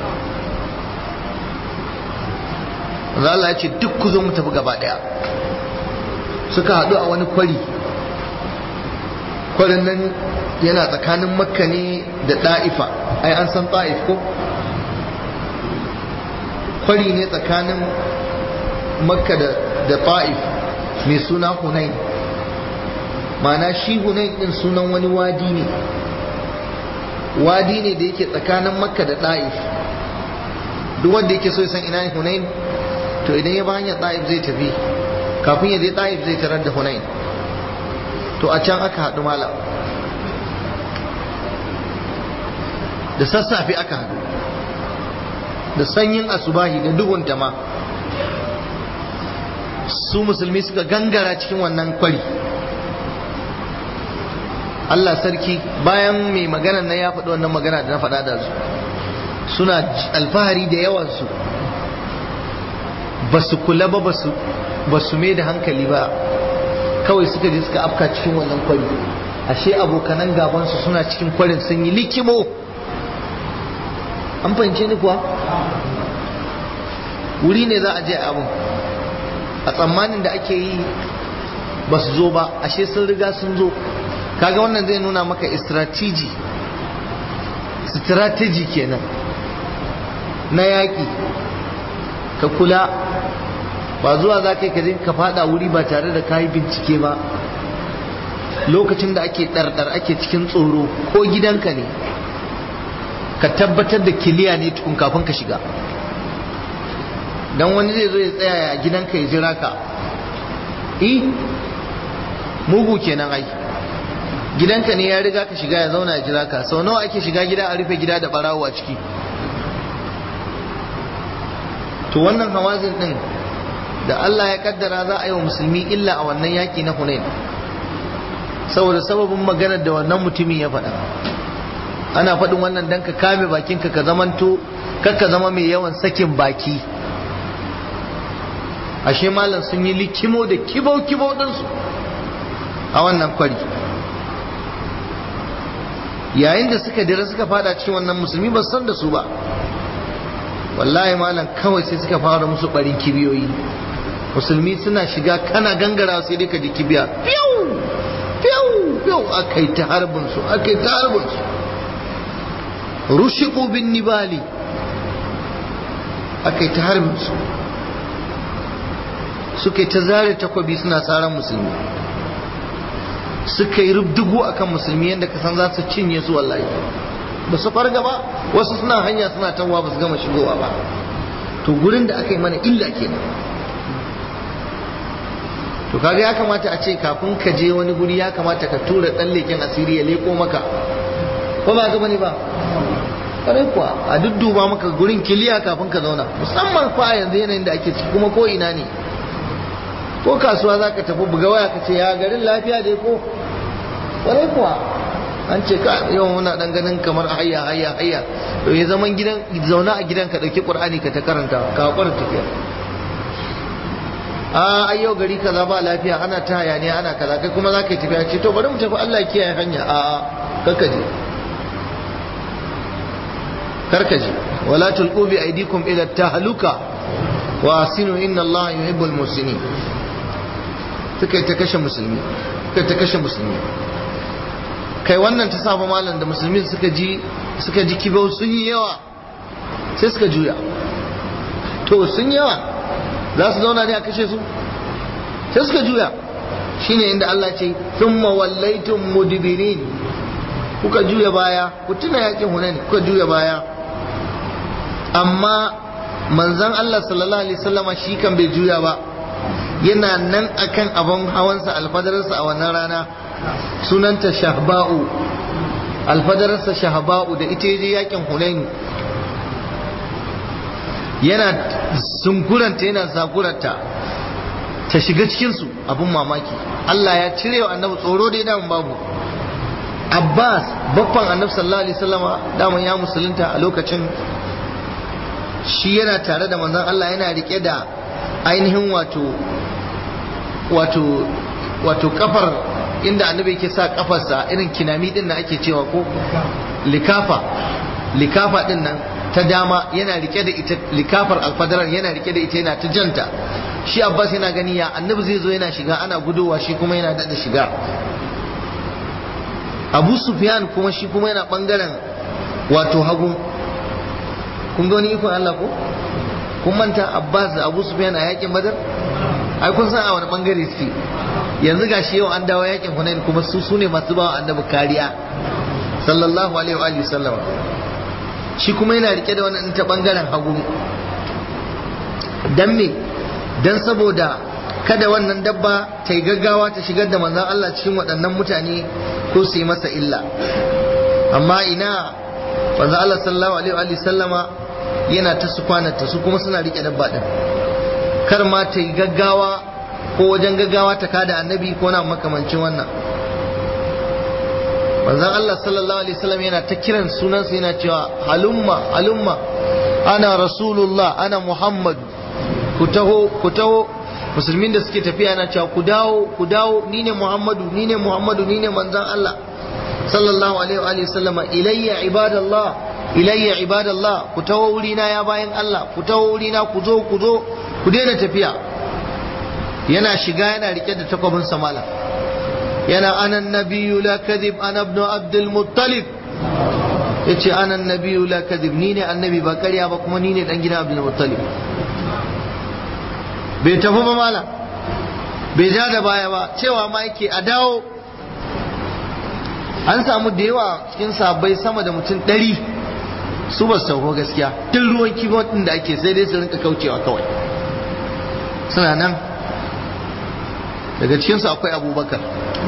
Allah ya ce duk ku zo mu tafi gaba daya suka haɗu a wani kwari kwarin nan yana tsakanin makka ne da ɗa'ifa ai an san ɗa'if ko kwari ne tsakanin makka da ta'if mai suna hunain mana shi hunain din sunan wani wadi ne wadi ne da yake tsakanin makka da ta'if duk wanda yake so ya san ina ne hunain to idan ya ba hanyar ta'if zai tafi kafin ya je ta'if zai tarar da hunain to a can aka haɗu malam da sassafe aka haɗu da sanyin asubahi da duhun ma su musulmi suka gangara cikin wannan kwari Allah sarki bayan mai magana na ya faɗi wannan magana da na faɗa da su suna alfahari da yawansu ba su kula ba ba su mai da hankali ba kawai suka je suka afka cikin wannan kwari ashe abokanan gabansu suna cikin kwarin sun yi likimo an fahimce ni kuwa wuri ne za a je abin a tsammanin da ake yi ba su zo ba ashe sun riga sun zo kaga wannan zai nuna maka strategy strategy kenan na yaƙi ka kula ba zuwa za ka yi ka fada wuri ba tare da kayi bincike ba lokacin da ake ɗarɗar ake cikin tsoro ko gidanka ne ka tabbatar da kiliya ne tukun kafin ka shiga don wani zai zo ya tsaya a gidanka ya jira ka i mugu kenan ai gidanka ne ya riga ka shiga ya zauna ya jira ka sau nawa ake shiga gida a rufe gida da barawo a ciki to wannan hawazin din da Allah ya kaddara za a yi wa musulmi illa a wannan yaki na Hunain saboda sababin maganar da wannan mutumin ya faɗa ana faɗin wannan dan ka kame bakinka ka zamanto kakka zama mai yawan sakin baki ashe malam sun yi likimo da kibau kibau ɗinsu a wannan kwari yayin da suka dira suka fada cikin wannan musulmi ba san da su ba wallahi malam kawai sai suka fara musu barin kibiyoyi musulmi suna shiga kana gangara sai dai ka ji kibiya fiyau fiyau fiyau aka yi ta harbin su aka yi ta harbin su rushiku bin nibali aka yi ta harbin su suka yi ta zare takwabi suna tsaron musulmi suka yi rubdugu akan musulmi yadda ka san za su cinye su wallahi ba su farga ba wasu suna hanya suna tawa ba su gama shigowa ba to gurin da aka yi mana illa kenan to kaga ya kamata a ce kafin ka je wani guri ya kamata ka tura dan leken asiri ya leko maka ko ba ga bane ba kare kuwa a dudduba maka gurin kiliya kafin ka zauna musamman fa yanzu yanayin da ake ciki kuma ko ina ne ko kasuwa za ka tafi buga waya ka ce ya garin lafiya dai ko kare kuwa an ce ka yawan muna dan ganin kamar hayya hayya hayya to ya zaman gidan zauna a gidan ka dauki qur'ani ka ta karanta ka hakura tafiya a ai yau gari kaza ba lafiya ana ta hayaniya ana kaza kai kuma za ka yi tafiya ce to bari mu tafi Allah kiyaye hanya a a karkaje karkaje wala tulqu bi aydikum ila tahluka wa asinu inna Allah yuhibbul musinin suka ta kashe musulmi suka ta kashe musulmi kai wannan ta saba malam da musulmi suka ji suka ji kibau sun yi yawa sai suka juya to sun yawa za su zauna ne a kashe su sai suka juya shine inda Allah ce thumma wallaitum mudbirin kuka juya baya ku tuna yakin hunain kuka juya baya amma manzon Allah sallallahu alaihi wasallama shi kan bai juya ba yana nan akan abin hawansa alfadararsa a wannan rana sunanta shahba'u alfadararsa shahba'u da ita je yakin hunain yana sunkuranta yana zakuranta ta shiga cikinsu abin mamaki Allah ya cire wa annabi tsoro dai damun babu Abbas baffan annabi sallallahu alaihi wasallama daman ya musulunta a lokacin shi yana tare da manzon Allah yana rike da ainihin wato wato wato kafar inda annabi yake sa kafarsa irin kinami din da ake cewa ko likafa likafa din nan ta dama yana rike da ita likafar alfadarar yana rike da ita yana ta janta shi abbas yana gani ya annabi zai zo yana shiga ana gudowa shi kuma yana da shiga abu sufyan kuma shi kuma yana bangaren wato hagu kun ga wani ikon Allah ko kun manta abbas da abu sufyan a yakin badar ai kun san a wani bangare suke yanzu gashi yau an dawo yakin hunain kuma su sune masu bawa annabi kariya sallallahu alaihi wa sallam shi kuma yana rike da wannan ta bangaren hagu dan me dan saboda kada wannan dabba ta yi gaggawa ta shigar da manzon Allah cikin waɗannan mutane ko su yi masa illa amma ina manzon Allah sallallahu alaihi wa sallama yana ta su kwanata su kuma suna rike dabba din kar ma ta yi gaggawa ko wajen gaggawa ta kada annabi ko na makamancin wannan manzon Allah sallallahu alaihi wasallam yana ta kiran sunansa yana cewa halumma halumma ana rasulullah ana muhammad ku taho ku taho musulmin da suke tafiya yana cewa ku dawo ku dawo ni ne muhammadu ni ne muhammadu ni ne manzon Allah sallallahu alaihi wa sallama ilayya ibadallah ilayya ibadallah ku taho wurina ya bayan Allah ku taho wurina ku zo ku zo ku daina tafiya yana shiga yana rike da takwabin samala yana anan nabiyyu la kadhib ana ibn abdul muttalib yace anan nabiyyu la kadhib ni ne annabi ba ƙarya ba kuma ni ne dan gidan abdul muttalib bai tafi ba mala bai ja da baya ba cewa ma yake a dawo an samu da yawa cikin sabbai sama da mutum ɗari su ba su sauko gaskiya duk ruwan kibon ɗin da ake sai dai su rinka kaucewa kawai suna nan daga cikinsu akwai abubakar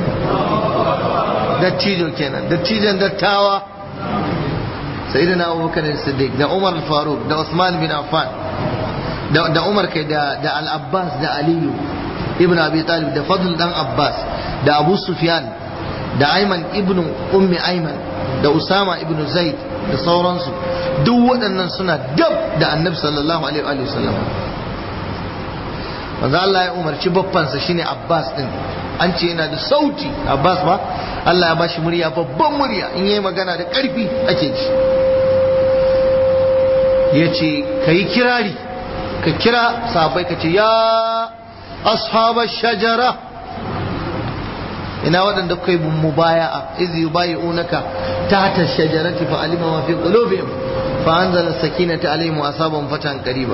dattijo kenan dattijon dattawa sai da na abubakar da siddiq da umar faruk da usman bin affan da umar kai da al-abbas da aliyu ibn abi talib da fadl dan abbas da abu sufyan da ayman ibn ummi ayman da usama ibn zaid da sauransu duk waɗannan suna dab da annabi sallallahu alaihi wa sallam manzo Allah ya umarci babbansa shine Abbas din an ce yana da sauti Abbas ba Allah ya bashi murya babban murya in yayi magana da ƙarfi ake ji yace kai kirari ka kira sahabbai ka ce ya ashaba shajara ina waɗanda kai mubaya'a iz yubayi'unaka tahta shajarati fa alima ma fi qulubihim fa anzala sakinata alaihim wa asabahum fatan qariba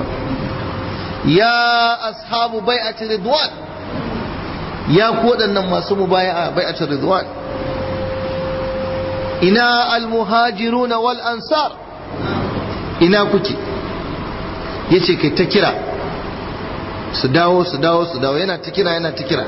ya ashabu bai'ati ridwan ya ku waɗannan masu mubaya'a bai'ati ridwan ina almuhajiruna wal ansar ina kuke yace kai ta kira su dawo su dawo su dawo yana ta kira yana ta kira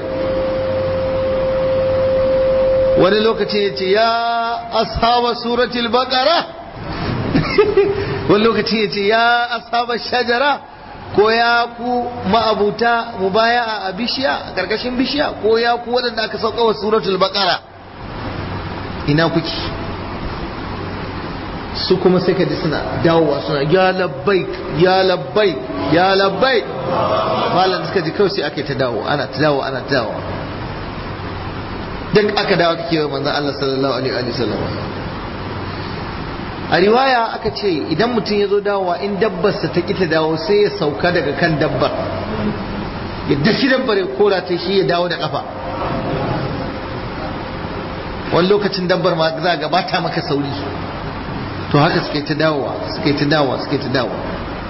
wani lokaci ya ce ya ashaba suratul baqara wani lokaci ya ce ya ashaba shajara ko ya ku ma'abuta mubaya a bishiya a karkashin bishiya ko ya ku waɗanda aka sauka wa suratul baqara ina kuke su kuma sai ka ji suna dawowa suna ya labbai ya labbai ya labbai malam suka ji kawai sai aka yi ta dawo ana ta dawo ana ta dawo duk aka dawo kake wa manzon Allah sallallahu alaihi wa sallam a riwaya aka ce idan mutum ya zo dawowa in dabbarsa ta kita dawo sai ya sauka daga kan dabbar ya dashi dabbar ya kora ta shi ya dawo da kafa wani lokacin dabbar ma za ga bata maka sauri to haka suke ta dawowa suke ta dawowa suke ta dawowa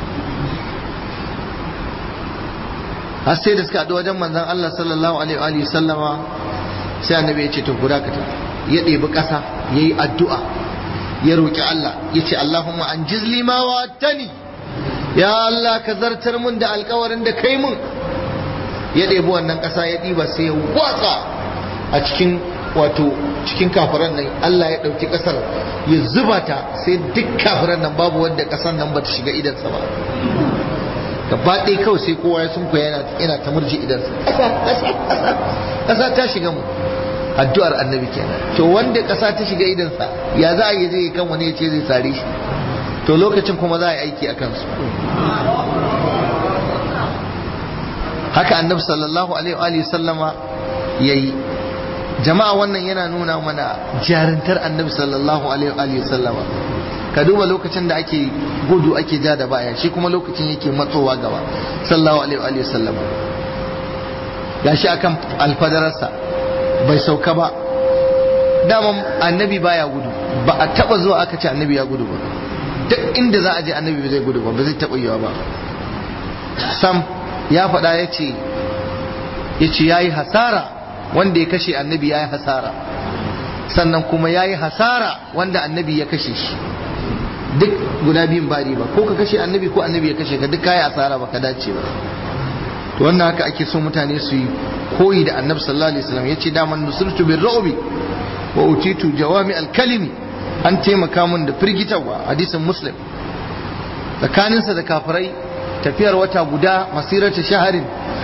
har sai da suka haɗu wajen manzon Allah sallallahu alaihi wa sallama sai annabi ya ce to guda ka ya ɗebi ƙasa ya yi addu'a ya roƙi Allah ya ce Allahumma an jizli ma wa tani ya Allah ka zartar mun da alkawarin da kai mun ya ɗebi wannan ƙasa ya ɗiba sai ya watsa a cikin wato cikin kafiran nan Allah ya ɗauki ƙasar ya zuba ta sai duk kafiran nan babu wanda ƙasar nan ba ta shiga idansa ba gaba ɗaya kawai sai kowa ya sunkuya yana yana ta murji idansa ƙasa ta shiga mu addu'ar annabi kenan to wanda ƙasa ta shiga idansa ya za a yi zai kan wani ya ce zai sare shi to lokacin kuma za a yi aiki a kansu haka annabi sallallahu alaihi wa sallama ya yi jama'a wannan yana nuna mana jarintar annabi sallallahu alaihi wa sallama ka duba lokacin da ake gudu ake ja da baya shi kuma lokacin yake matsowa gaba sallallahu alaihi wa sallama gashi akan alfadararsa bai sauka ba daman annabi baya gudu ba a taba zuwa aka ce annabi ya gudu ba duk inda za a je annabi bai zai gudu ba ba zai taba yiwa ba sam ya faɗa ya ce ya ce ya yi hasara wanda ya kashe annabi ya yi hasara sannan kuma ya yi hasara wanda annabi ya kashe shi duk guda biyun ba ba ko ka kashe annabi ko annabi ya kashe ka duk kayi asara ba ka dace ba to wannan haka ake so mutane su yi koyi da annabi sallallahu alaihi wasallam yace daman nusurtu bir ru'bi wa utitu jawami al-kalimi an taimaka mun da firgitarwa hadisin muslim tsakaninsa da kafirai tafiyar wata guda masirata shaharin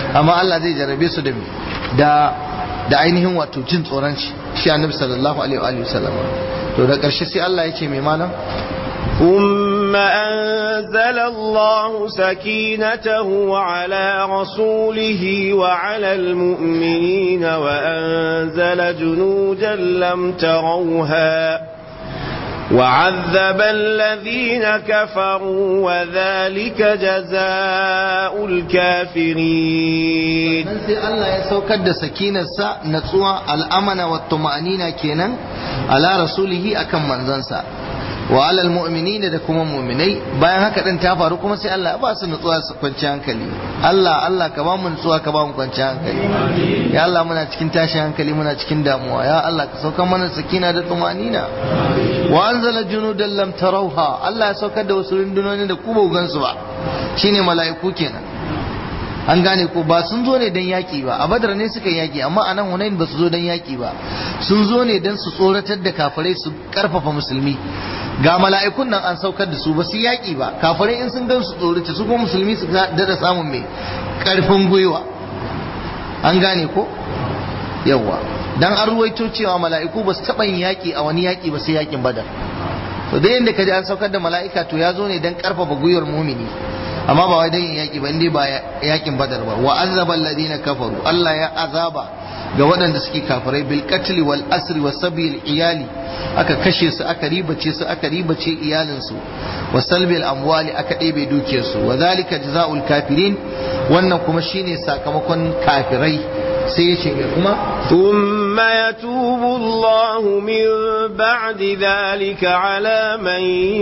amma Allah zai jarrabe su da da da ainihin wato jin tsoron shi shi annabi sallallahu alaihi wa sallam to da ƙarshe sai Allah ya ce mai malam ثم أنزل الله سكينته على رسوله وعلى المؤمنين وأنزل جنودا لم تروها وعذب الذين كفروا وذلك جزاء الكافرين sai Allah ya saukar da sakinarsa natsuwa al'amana wa tuma'anina kenan ala rasulihi akan manzansa wa alal mu'minina da kuma mu'minai bayan haka din ta faru kuma sai Allah ya ba su nutsuwa su kwanci hankali Allah Allah ka ba mu nutsuwa ka ba mu kwanci hankali ya Allah muna cikin tashin hankali muna cikin damuwa ya Allah ka saukar mana sakina da tumanina wa anzala junudan lam tarawha Allah ya saukar da wasu rundunoni da ku ba gansu ba shine mala'iku kenan an gane ko ba sun zo ne don yaƙi ba a badar ne suka yaƙi amma a nan hunain ba su zo don yaƙi ba sun zo ne don su tsoratar da kafirai su ƙarfafa musulmi ga mala'ikun nan an saukar da su ba su yaƙi ba kafirai in sun gan su tsorata su kuma musulmi su dada samun mai ƙarfin gwiwa an gane ko yawa dan an ruwaito cewa mala'iku ba su taɓa yin yaƙi a wani yaƙi ba sai yaƙin badar to da yadda ka ji an saukar da mala'ika to ya zo ne don ƙarfafa gwiwar mumini amma ba wai dan yin yaki ba indai ba yakin badar ba wa azaba alladhina kafaru Allah ya azaba ga waɗanda suke kafirai bil qatl wal asri was sabil iyali aka kashe su aka ribace su aka ribace iyalin su wa salbil amwali aka ɗebe dukiyar su wa zalika jazaul kafirin wannan kuma shine sakamakon kafirai sai yace kuma ثم يتوب الله من بعد ذلك على من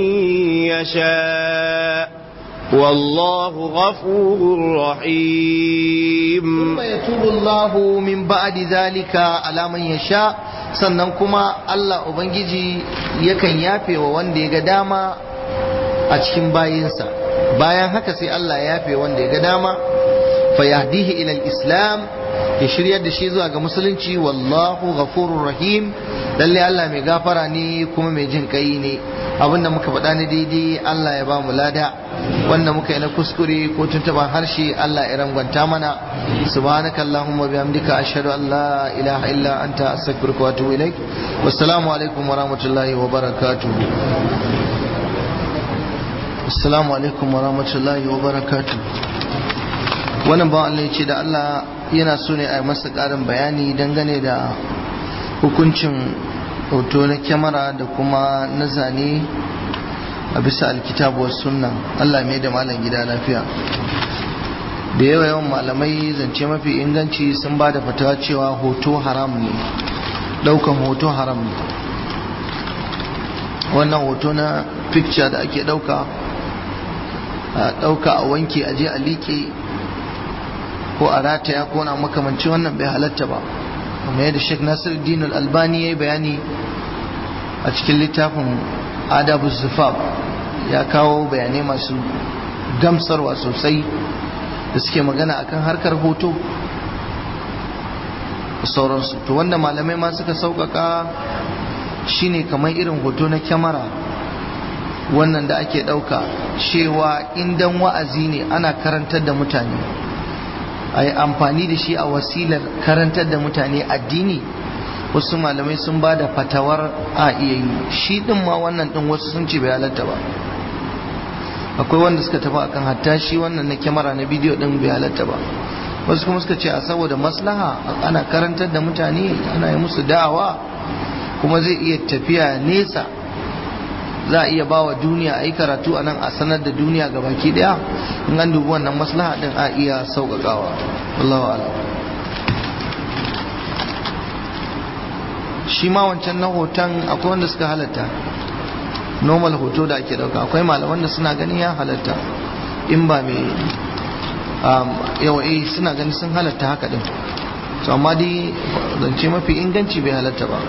يشاء والله غفور رحيم ثم يتوب الله من بعد ذلك على من يشاء sannan kuma Allah Ubangiji yakan yafe wa wanda ya ga dama a cikin bayinsa bayan haka sai Allah ya yafe wanda ya ga dama fa yahdihi ila islam ya shiryar da shi zuwa ga musulunci wallahu ghafurur rahim lalle Allah mai gafara ne kuma mai jin kai ne abinda muka faɗa ne daidai Allah ya ba mu lada wanda muka yi na kuskure ko tuntuban harshe Allah ya rangwanta mana subhanaka allahumma bihamdika ashhadu an la ilaha illa anta astaghfiruka wa atubu ilaik wassalamu alaikum wa rahmatullahi wa barakatuh assalamu alaikum wa rahmatullahi wa barakatuh wannan ba Allah ya ce da Allah yana so ne a yi masa ƙarin bayani dangane da hukuncin hoto na kyamara da kuma na zane a bisa alkitabu wa sunna Allah mai da malam gida lafiya da yawa yawan malamai zance mafi inganci sun ba da fatawa cewa hoto haram ne daukan hoto haram ne wannan hoto na picture da ake dauka a dauka a wanke a je a liƙe ko a rataya ko na makamanci wannan bai halatta ba kuma yadda Sheikh Nasiruddin Al-Albani ya yi bayani a cikin littafin Adabu Zufab ya kawo bayanai masu gamsarwa sosai da suke magana akan harkar hoto da sauransu to wanda malamai ma suka sauƙaƙa shine kamar irin hoto na kyamara wannan da ake ɗauka cewa indan wa'azi ne ana karantar da mutane a yi amfani da shi a wasilar karantar da mutane addini wasu malamai sun ba da fatawar a iya yi shi din ma wannan din wasu sun ce bai halatta ba akwai wanda suka tafi akan hatta shi wannan na kyamara na bidiyo din bai halatta ba wasu kuma suka ce a saboda maslaha ana karantar da mutane ana yi musu da'awa kuma zai iya tafiya nesa za a iya bawa duniya a yi karatu a nan a sanar da duniya ga baki daya in an dubi wannan maslaha din a iya sauƙaƙawa wallahu ala shi ma wancan na hoton akwai wanda suka halatta normal hoto da ake dauka akwai malaman da suna ganin ya halatta in ba mai yawa eh suna ganin sun halatta haka din to amma dai zance mafi inganci bai halatta ba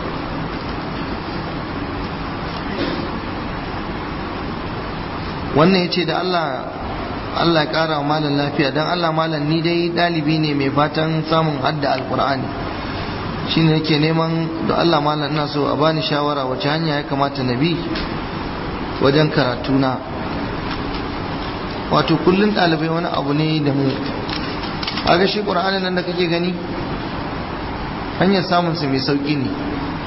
wannan ya ce da Allah Allah ya kara wa malam lafiya don Allah malam ni dai dalibi ne mai fatan samun hadda alkur'ani shi ne yake neman da Allah malam ina so a bani shawara wace hanya ya kamata na bi wajen karatuna wato kullum ɗalibai wani abu ne da mu aga shi ƙur'anin nan da kake gani hanyar samunsa mai sauƙi ne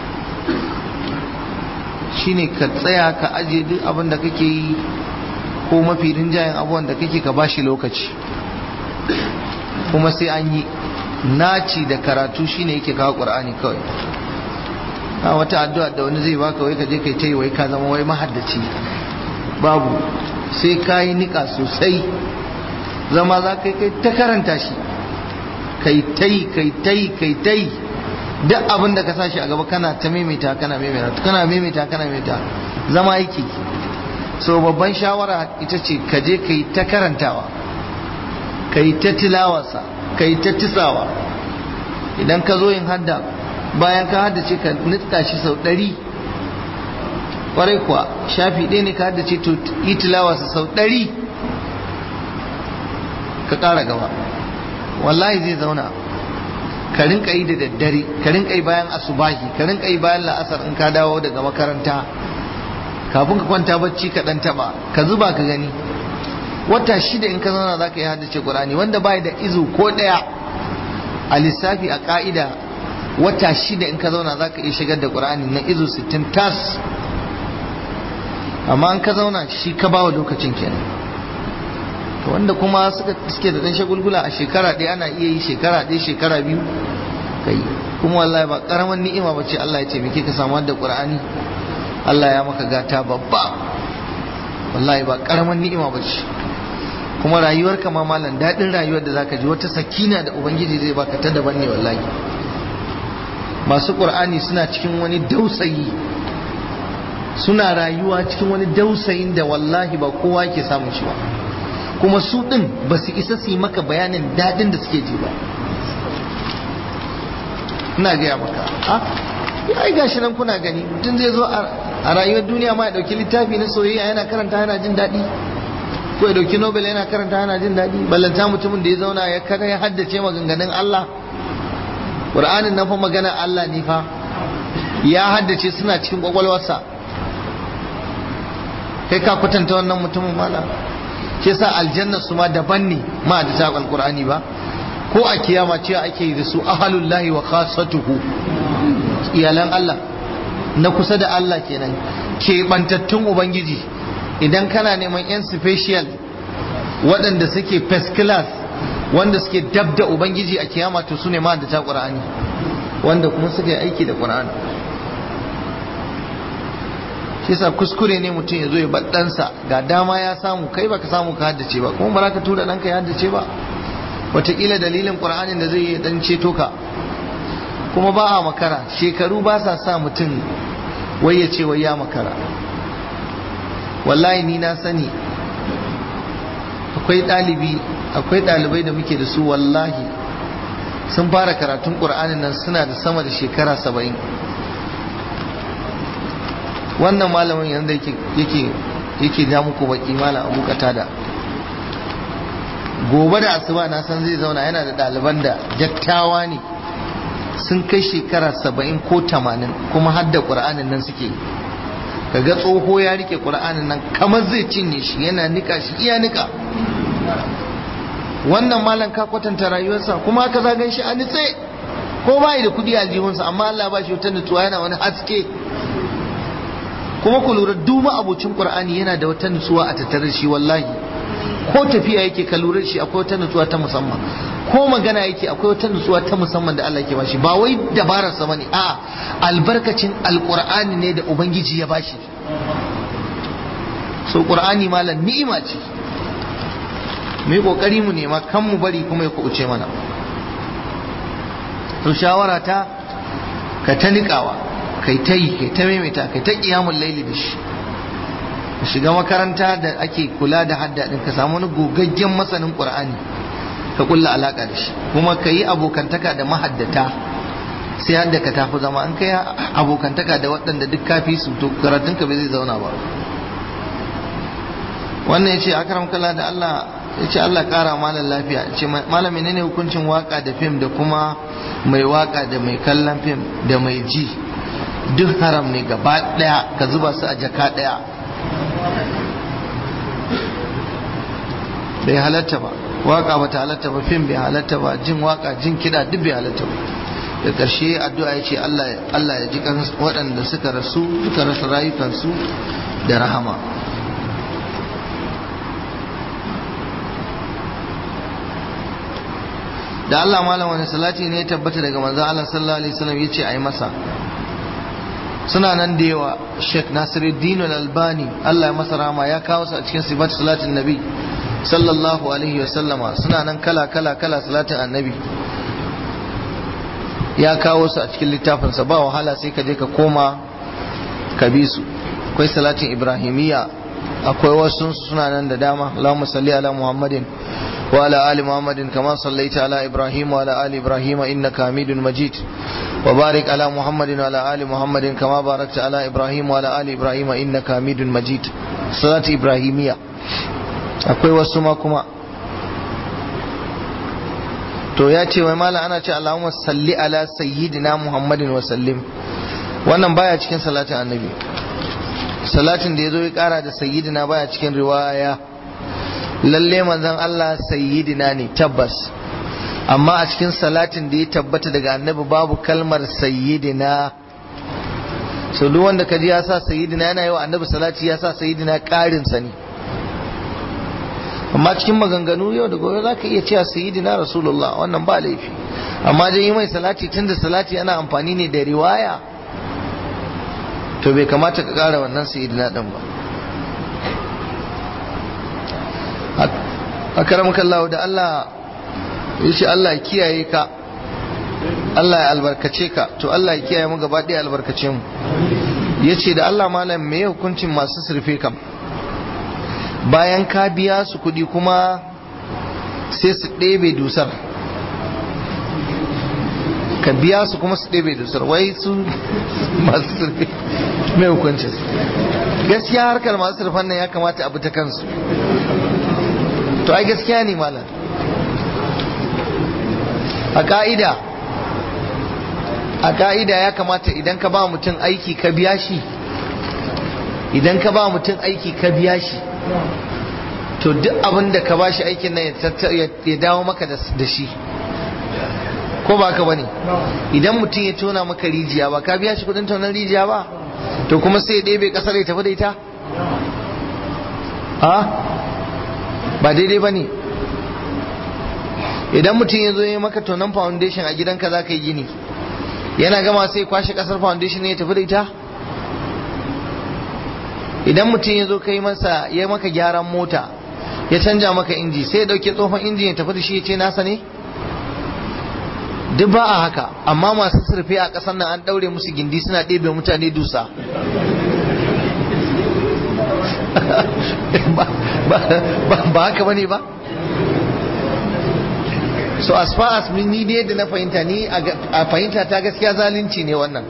shine ka tsaya ka ajiye duk abin da kake yi ko mafi rinjayen abubuwan da kake ka bashi lokaci kuma sai an yi naci da karatu shine yake kawo ƙur'ani kawai a wata addu'a da wani zai baka wai ka je kai ta yi wai ka zama wai mahaddaci babu sai ka yi niƙa sosai zama za ka kai ta karanta shi kai ta yi kai ta yi kai ta yi duk abin da ka sa shi a gaba kana ta maimaita kana maimaita kana maimaita kana maimaita zama yake so babban shawara ita ce ka je ka yi ta karantawa ka yi ta tilawarsa ka yi ta tisawa idan ka zo yin hadda bayan ka haddace ka nitka shi sau ɗari kwarai kuwa shafi ɗaya ne ka haddace to yi tilawarsa sau ɗari ka ƙara gaba wallahi zai zauna ka rinka yi da daddare ka rinka yi bayan asubahi ka rinka yi bayan la'asar in ka dawo daga makaranta kafin ka kwanta bacci ka dan taba ka zuba ka gani wata shida in ka zauna za ka yi haddace qur'ani wanda bai da izu ko daya a lissafi a ka'ida wata shida in ka zauna za ka iya shigar da qur'ani na izu 60 tas amma in ka zauna shi ka bawa lokacin kenan to wanda kuma suka suke da dan shagulgula a shekara ɗaya ana iya yi shekara ɗaya shekara biyu kai kuma wallahi ba karaman ni'ima bace Allah ya ce me ka samu da Qur'ani Allah ya maka gata babba wallahi ba karaman ni'ima bace kuma rayuwar ka ma malam daɗin rayuwar da zaka ji wata sakina da ubangiji zai baka ta daban ne wallahi masu Qur'ani suna cikin wani dausayi suna rayuwa cikin wani dausayin da wallahi ba kowa ke samun shi ba kuma su ɗin ba su isa su yi maka bayanin daɗin da suke ji ba ina gaya maka a ai gashi nan kuna gani mutum zai zo a rayuwar duniya ma ya ɗauki littafi na soyayya yana karanta yana jin daɗi ko ya ɗauki nobel yana karanta yana jin daɗi ballanta mutumin da ya zauna ya kada ya haddace maganganun Allah Qur'anin nan fa magana Allah ne fa ya haddace suna cikin kwakwalwarsa kai ka kwatanta wannan mutumin malam ke sa aljanna su ma daban ne ma da ta alqur'ani ba ko a kiyama ce ake yi da su ahalullahi wa khasatuhu iyalan Allah na kusa da Allah kenan keɓantattun ubangiji idan kana neman yan special waɗanda suke first class wanda suke dab da ubangiji a kiyama to su ne ma da ta qur'ani wanda kuma suka yi aiki da qur'ani shi yasa kuskure ne mutum ya zo ya ɗansa ga dama ya samu kai baka samu ka haddace ba kuma ba ka tura ɗanka ya haddace ba wataƙila dalilin ƙur'anin da zai yi ɗan ceto ka kuma ba a makara shekaru ba sa sa mutum wai ya ce wai ya makara wallahi ni na sani akwai ɗalibi akwai ɗalibai da muke da su wallahi sun fara karatun ƙur'anin nan suna da sama da shekara saba'in wannan malamin yanzu yake yake ja muku baki malam abu da gobe da asuba na san zai zauna yana da ɗaliban da dattawa ne sun kai shekara saba'in ko tamanin kuma har da ƙur'anin nan suke kaga tsoho ya rike ƙur'anin nan kamar zai cinye shi yana nika shi iya nika wannan malam ka kwatanta rayuwarsa kuma haka zagan shi a nitse ko ba da kudi a aljihunsa amma Allah ba shi wata nutsuwa yana wani haske kuma ku lura duma abocin qur'ani yana da wata nutsuwa a tattare shi wallahi ko tafiya yake ka lura shi akwai wata nutsuwa ta musamman ko magana yake akwai wata nutsuwa ta musamman da Allah ke bashi ba wai dabarar sa bane a albarkacin alqur'ani ne da ubangiji ya bashi so qur'ani malam ni'ima ce mu yi kokari mu nema kan mu bari kuma ya kubuce mana to shawara ta ka ta niƙawa kai ta yi kai ta maimaita kai ta kiyamun laili da shi ka shiga makaranta da ake kula da hadda din ka samu wani gogaggen masanin qur'ani ka kulla alaka da shi kuma ka yi abokantaka da mahaddata sai hadda ka tafi zama an kai abokantaka da waɗanda duk kafi su to karatun ka bai zai zauna ba wannan ya ce akaram kala da Allah ya ce Allah kara malam lafiya ya ce malam menene hukuncin waka da fim da kuma mai waka da mai kallon fim da mai ji duk haram ne gaba daya ka zuba su a jaka daya bai halatta ba waka ba ta halatta ba fim bai halatta ba jin waka jin kiɗa duk bai halatta ba da ƙarshe addu'a ya ce Allah ya ji kan waɗanda suka rasu suka rasa rayukansu da rahama da Allah malam wani salati ne ya tabbata daga manzo Allah sallallahu alaihi wasallam yace ayi masa suna nan da yawa Sheikh Nasiruddin Al-Albani Allah ya masa rahama ya kawo su a cikin sifat salatin nabi sallallahu alaihi wasallama suna nan kala kala kala salatin annabi ya kawo su a cikin littafinsa ba wahala sai ka je ka koma ka bi su akwai salatin ibrahimiyya akwai wasu suna nan da dama Allahumma salli ala Muhammadin wa ala ali Muhammadin kama sallaita ala Ibrahim wa ala ali Ibrahim innaka Hamidun Majid wa barik ala Muhammadin wa ala ali Muhammadin kama barakta ala Ibrahim wa ala ali Ibrahim innaka Hamidun Majid salati ibrahimiyya akwai wasu ma kuma to ya ce wai malam ana ce Allahumma salli ala sayyidina Muhammadin wa sallim wannan baya cikin salatin annabi salatin da ya zo ya kara da sayyidina baya cikin riwaya lalle manzon Allah sayyidina ne tabbas amma a cikin salatin da ya tabbata daga annabi babu kalmar sayyidina so duk wanda kaji ya sa sayyidina yana yi wa annabi salati ya sa sayyidina karin sa ne amma cikin maganganu yau da gobe za ka iya cewa sayyidina rasulullah wannan ba laifi amma dai yi mai salati tunda salati ana amfani ne da riwaya to bai kamata ka kara wannan sayyidina din ba a karamukan Allah da Allah ya ce Allah ya kiyaye ka Allah ya albarkace ka to Allah ya kiyaye mu gaba ɗaya albarkace mu ya ce da Allah malam me hukuncin masu surfe kam bayan ka biya su kuɗi kuma sai su ɗebe dusar ka biya su kuma su ɗebe dusar wai su masu surfe mai hukuncin gaskiya harkar masu surfan nan ya kamata abu ta kansu to ai gaskiya ne malam a ka'ida a ka'ida ya kamata idan ka ba mutum aiki ka biya shi idan ka ba mutum aiki ka biya shi to duk abin da ka ba shi aikin nan ya dawo maka da shi ko ba ka bane idan mutum ya tona maka rijiya ba ka biya shi kudin tonar rijiya ba to kuma sai ya ɗebe ƙasar ya tafi da ita a ba daidai ba ne idan mutum ya zo ya maka tonon foundation a gidanka za ka yi gini yana gama sai kwashe kasar foundation ne ya tafi da ita idan mutum ya zo ka yi masa ya maka gyaran mota ya canja maka inji sai ya dauke tsohon inji ya tafi da shi ya ce nasa ne duk ba a haka amma masu surfe a ƙasar nan an ɗaure musu gindi suna ɗebe mutane dusa ba haka bane ba so as far as ni dai da na fahimta ni a fahimta ta gaskiya zalunci ne wannan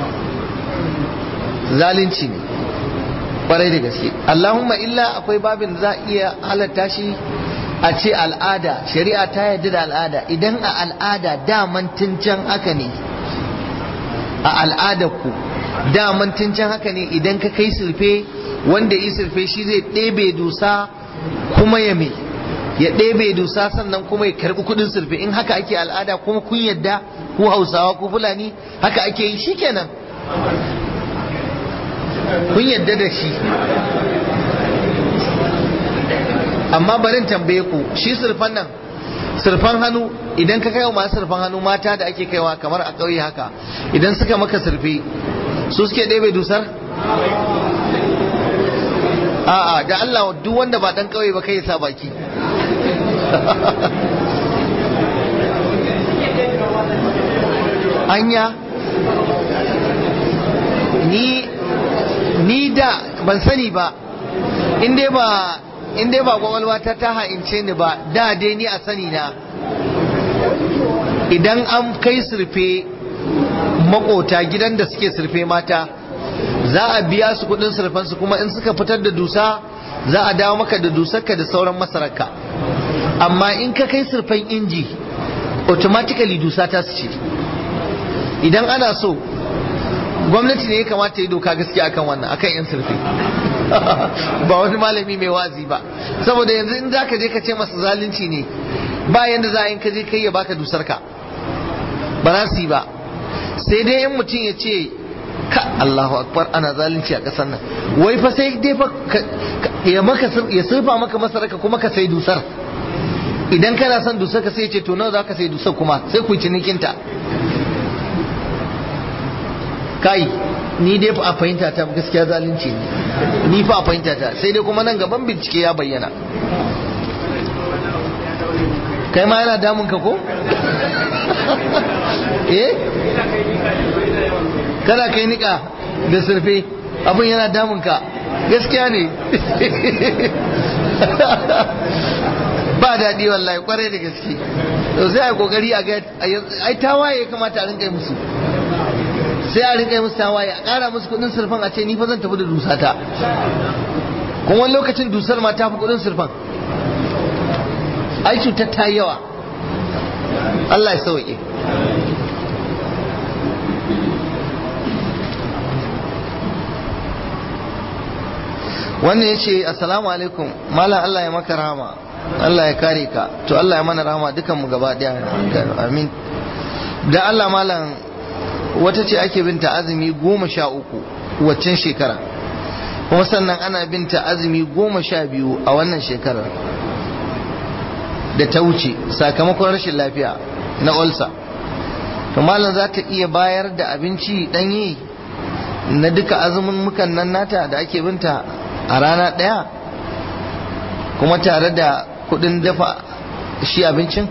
zalunci ne kwarai da gaske allahumma illa akwai babin da za a iya halatta shi a ce al'ada shari'a ta yarda da al'ada idan a al'ada daman can haka ne a al'adar ku daman can haka ne idan ka kai surfe wanda yi surfe shi zai ɗebe dusa kuma ya me ya ɗebe dusa sannan kuma ya karɓi kuɗin surfe in haka ake al'ada kuma kun yadda ko hausawa ko fulani haka ake yi shikenan kun yadda da shi amma barin tambaye ku shi surfan nan surfan hannu idan ka kai wa masu surfan hannu mata da ake kaiwa kamar a ƙauye haka idan suka maka surfe su suke ɗebe dusar a'a da Allah duk wanda ba dan kauye ba kai ya sa baki anya ni ni da ban sani ba in dai ba in dai ba gwagwalwa ta ta ha'ince ni ba da dai ni a sani na idan an kai surfe makota gidan da suke surfe mata za a biya su kudin surfansu kuma in suka fitar da dusa za a dawo maka da dusarka da sauran masararka amma in ka kai surfan inji automatically dusa ta su ce idan ana so gwamnati ne ya kamata yi doka gaskiya akan wannan akan yan surfe ba wani malami mai wazi ba saboda yanzu in zaka je ka ce masa zalunci ne ba yanda za a yi ka je kai ya baka dusar ka ba za su yi ba sai dai in mutum ya ce ka Allahu akbar ana zalunci a ƙasar nan wai fa sai dai fa ya maka ya surfa maka masaraka kuma ka sai dusar idan kana son dusar ka sai ce to nawa zaka sai dusar kuma sai ku cinikin ta kai ni dai fa a fahimta ta gaskiya zalunci ne ni fa a fahimta ta sai dai kuma nan gaban bincike ya bayyana kai ma yana damun ka ko eh kana kai nika da surfe abin yana damun ka gaskiya ne ba daɗi wallahi kwarai da gaske to sai a kokari a ga ai tawaye ya kamata a rinka yi musu sai a rinka yi musu tawaye a ƙara musu kuɗin surfan a ce ni fa zan tafi da dusata kuma wani lokacin dusar ma ta fi kuɗin surfan ai cutar ta yi yawa Allah ya sauke wannan ya ce assalamu alaikum malam Allah ya maka rahama Allah ya kare ka to Allah ya mana rahama dukanmu gaba daya amin da Allah malam wata ce ake binta azumi goma sha uku waccan shekara kuma sannan ana binta azumi goma sha biyu a wannan shekarar da ta wuce sakamakon rashin lafiya na olsa to malam za ta iya bayar da abinci ɗanye na duka azumin mukan nan nata da ake binta a rana ɗaya kuma tare da kudin dafa shi abincin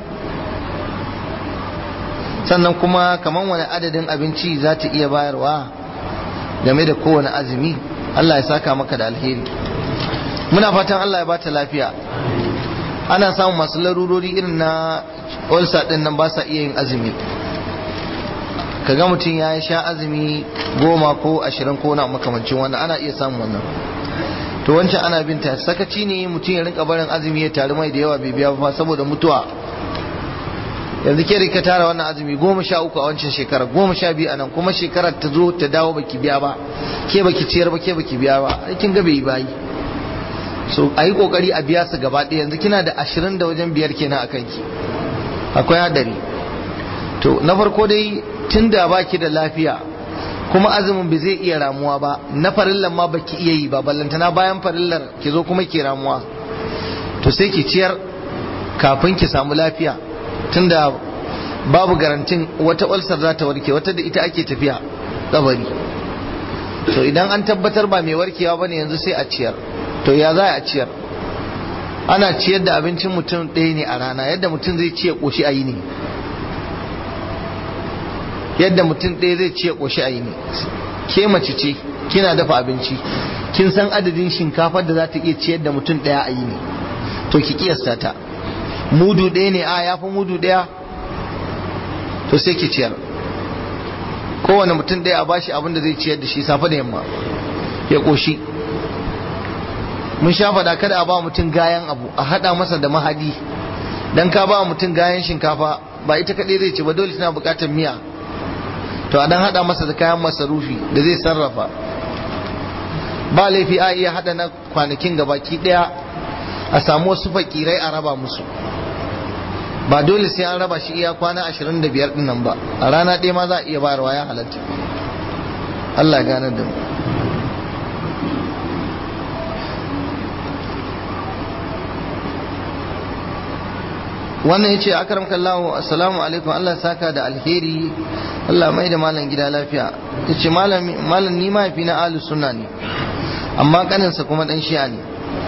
sannan kuma kamar wani adadin abinci za ta iya bayarwa game da kowane azumi Allah ya saka maka da alheri muna fatan Allah ya bata lafiya ana samun masu larurori irin na ulcer din nan ba sa iya yin azumi kaga mutum ya sha azumi goma ko ashirin ko na makamancin wannan ana iya samun wannan to wancan ana binta sakaci ne mutum ya rinka barin azumi ya taru mai da yawa bai biya ba saboda mutuwa yanzu ke ka tara wannan azumi goma sha uku a wancan shekara goma sha biyu a nan kuma shekarar ta zo ta dawo baki biya ba ke baki ciyar ba ke baki biya ba aikin ga bai yi bayi so a yi kokari a biya su gaba ɗaya yanzu kina da ashirin da wajen biyar kenan a kanki akwai hadari to na farko dai tun da baki da lafiya kuma azumin bai zai iya ramuwa ba na farillar ma baki iya yi ba ballantana bayan farillar ki zo kuma ki ramuwa to sai ki ciyar kafin ki samu lafiya tunda babu garantin wata ulcer za ta warke wata da ita ake tafiya kabari to idan an tabbatar ba mai warkewa bane yanzu sai a ciyar to ya za a ciyar ana ciyar da abincin mutum ɗaya ne a rana yadda mutum zai ciye ƙoshi a yi ne yadda mutum ɗaya zai ciye ƙoshi a yi ne ke mace ce kina dafa abinci kin san adadin shinkafar da za ta iya ciyar da mutum ɗaya a yi ne to ki kiyasta ta mudu ɗaya ne a ya fi mudu ɗaya to sai ki ciyar kowane mutum ɗaya a bashi abin da zai ciyar da shi safe da yamma ya ƙoshi mun sha faɗa kada a ba mutum gayan abu a haɗa masa da mahadi dan ka ba mutum gayan shinkafa ba ita kaɗai zai ci ba dole tana buƙatar miya to a dan haɗa masa da kayan masarufi da zai sarrafa ba laifi a iya haɗa na kwanakin gabaki ɗaya a samu wasu fakirai a raba musu ba dole sai an raba shi iya kwana ashirin da biyar ɗin nan ba a rana ɗaya ma za a iya bayarwa ya halatta Allah gane da mu wannan yace akram kallahu assalamu alaikum Allah saka da alheri Allah mai da malam gida lafiya yace malam malam ni mahaifi na ahlus sunna ne amma kaninsa kuma dan shi'a ne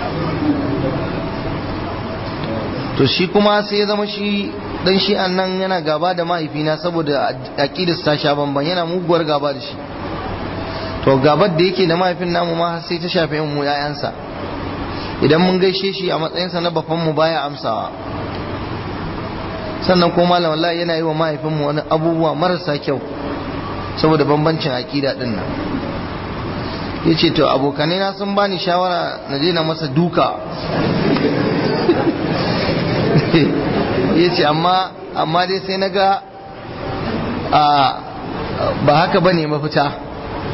to shi kuma sai ya zama shi dan shi'an nan yana gaba da mahaifina saboda aqidar ta sha bamban yana muguwar gaba da shi to gabar da yake da mahaifin namu ma sai ta shafe mu yayansa idan mun gaishe shi a matsayinsa na bafan mu baya amsawa sannan ko malam wallahi yana yi wa mahaifinmu wani abubuwa marasa kyau saboda bambancin aƙida din nan ya ce to abokanai na sun bani shawara na je na masa duka ya ce amma amma dai sai na ga ba haka ba ne mafita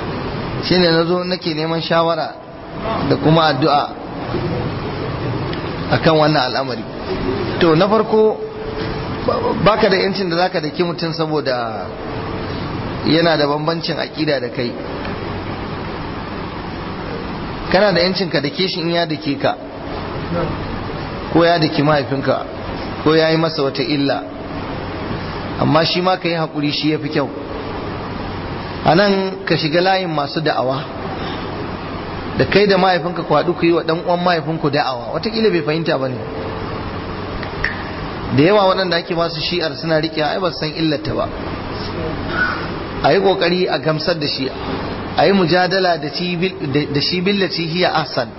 shine na zo nake neman shawara da kuma addu'a akan wannan al'amari to na farko baka da yancin da zaka daki mutum saboda yana da bambancin aƙida da kai kana da yancin ka dake shi in ya dake ka ko ya daki mahaifinka ko ya yi masa wata illa amma shi ma ka yi haƙuri shi ya fi kyau a nan ka shiga layin masu da'awa da kai da mahaifinka ku haɗu ku yi wa ɗan uwan mahaifinku da'awa watakila bai fahimta ba ne da yawa waɗanda ake masu shi'ar suna riƙe ai ba san illata ba a yi ƙoƙari a gamsar da shi a yi mujadala da shi billaci hiya ahsan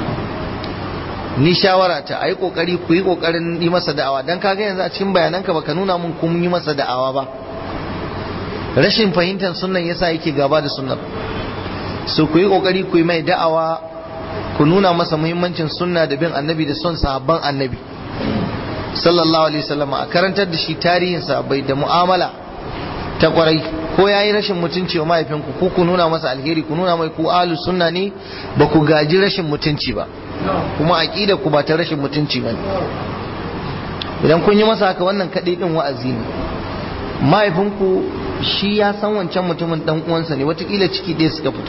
ni shawara ta a yi ƙoƙari ku yi ƙoƙarin yi masa da'awa don kaga yanzu a cikin bayananka baka nuna mun kun yi masa da'awa ba rashin fahimtar sunan yasa yake gaba da sunan so ku yi ƙoƙari ku yi mai da'awa ku nuna masa muhimmancin sunna da bin annabi da son sahabban annabi sallallahu alaihi wasallam a karantar da shi tarihin sahabbai da mu'amala ta kwarai ko ya yi rashin mutunci wa mahaifinku ku ku nuna masa alheri ku nuna mai ku ahlus sunna ne ba ku gaji rashin mutunci ba kuma aqida ku ba ta rashin mutunci ba idan kun yi masa haka wannan kaɗai din wa'azi ne mahaifinku shi ya san wancan mutumin dan uwansa ne watakila ciki ɗaya suka fito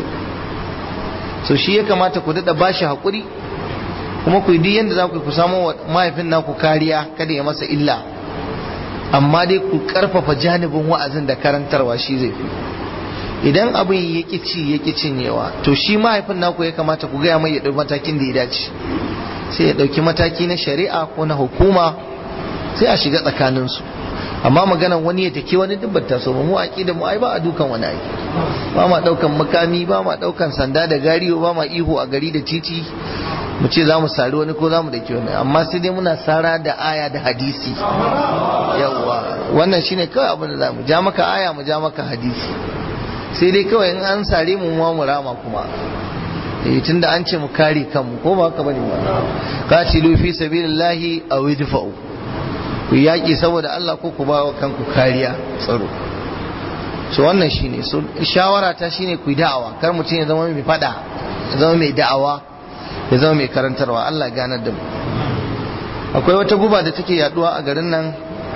so shi ya kamata ku daɗa bashi haƙuri kuma ku yi duk yadda za ku ku samu wa mahaifin naku kariya kada ya masa illa amma dai ku karfafa janibin wa'azin da karantarwa shi zai fi idan abin ya ƙi ci ya ƙi cinyewa to shi mahaifin naku ya kamata ku gaya mai ya ɗauki matakin da ya dace sai ya ɗauki mataki na shari'a ko na hukuma sai a shiga tsakaninsu amma maganan wani ya take wani dubbata so mu aqida mu ai ba a dukan wani ai ba ma daukan makami ba ma daukan sanda da gariyo ba ma ihu a gari da titi mu ce za mu sari wani ko za mu dake wani amma sai dai muna sara da aya da hadisi yawa wannan shine kawai abin da za mu ja maka aya mu ja maka hadisi sai dai kawai in an sare mu ma mu rama kuma eh tunda an ce mu kare kanmu ko ba haka bane ba qatilu fi sabilillahi aw idfa'u ku yaƙi saboda Allah ko ku ba wa kanku kariya tsaro so wannan shine so shawara ta shine ku da'awa kar mutum ya zama mai fada ya zama mai da'awa ya zama mai karantarwa Allah ganar da mu akwai wata guba da take yaduwa a garin nan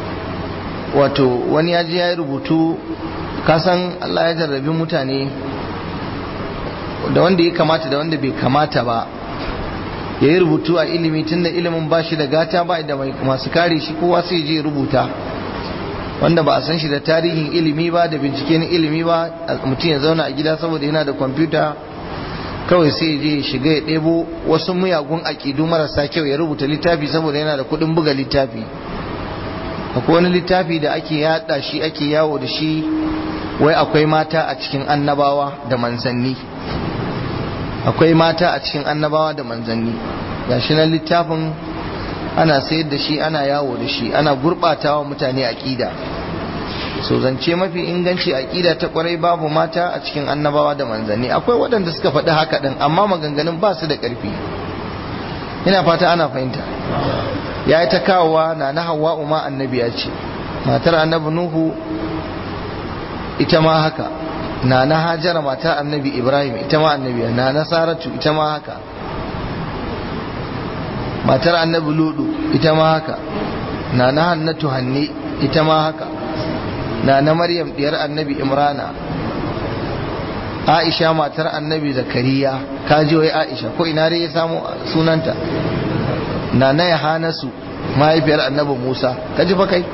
wato wani ya je ya yi rubutu kasan Allah ya jarrabi mutane da wanda ya kamata da wanda bai kamata ba ya yi rubutu a ilimi tun da ilimin ba shi da gata ba da masu kare shi kowa sai je rubuta wanda ba a san shi da tarihin ilimi ba da bincike na ilimi ba mutum ya zauna a gida saboda yana da kwamfuta kawai sai je shiga ya ɗebo wasu muyagun aƙidu marasa kyau ya rubuta littafi saboda yana da kuɗin buga littafi akwai wani littafi da ake yaɗa shi ake yawo da shi wai akwai mata a cikin annabawa da manzanni akwai mata a cikin annabawa da manzanni gashi nan littafin ana sayar da shi ana yawo da shi ana gurɓatawa mutane aƙida so zance mafi inganci aƙida ta kwarai babu mata a cikin annabawa da manzanni akwai waɗanda suka faɗi haka ɗin amma maganganun ba su da ƙarfi ina fata ana fahimta ya yi ta kawowa na na hawa umma annabiya ce matar annabi nuhu ita ma haka na na hajara mata annabi ibrahim ita ma annabiya na na saratu ita ma haka matar annabi ludu ita ma haka na na hannatu hanne ita ma haka na na maryam diyar annabi imrana aisha matar annabi zakariya kaji wai aisha ko ina dai ya samu sunanta na na yahanasu mahaifiyar annabi musa kaji fa kai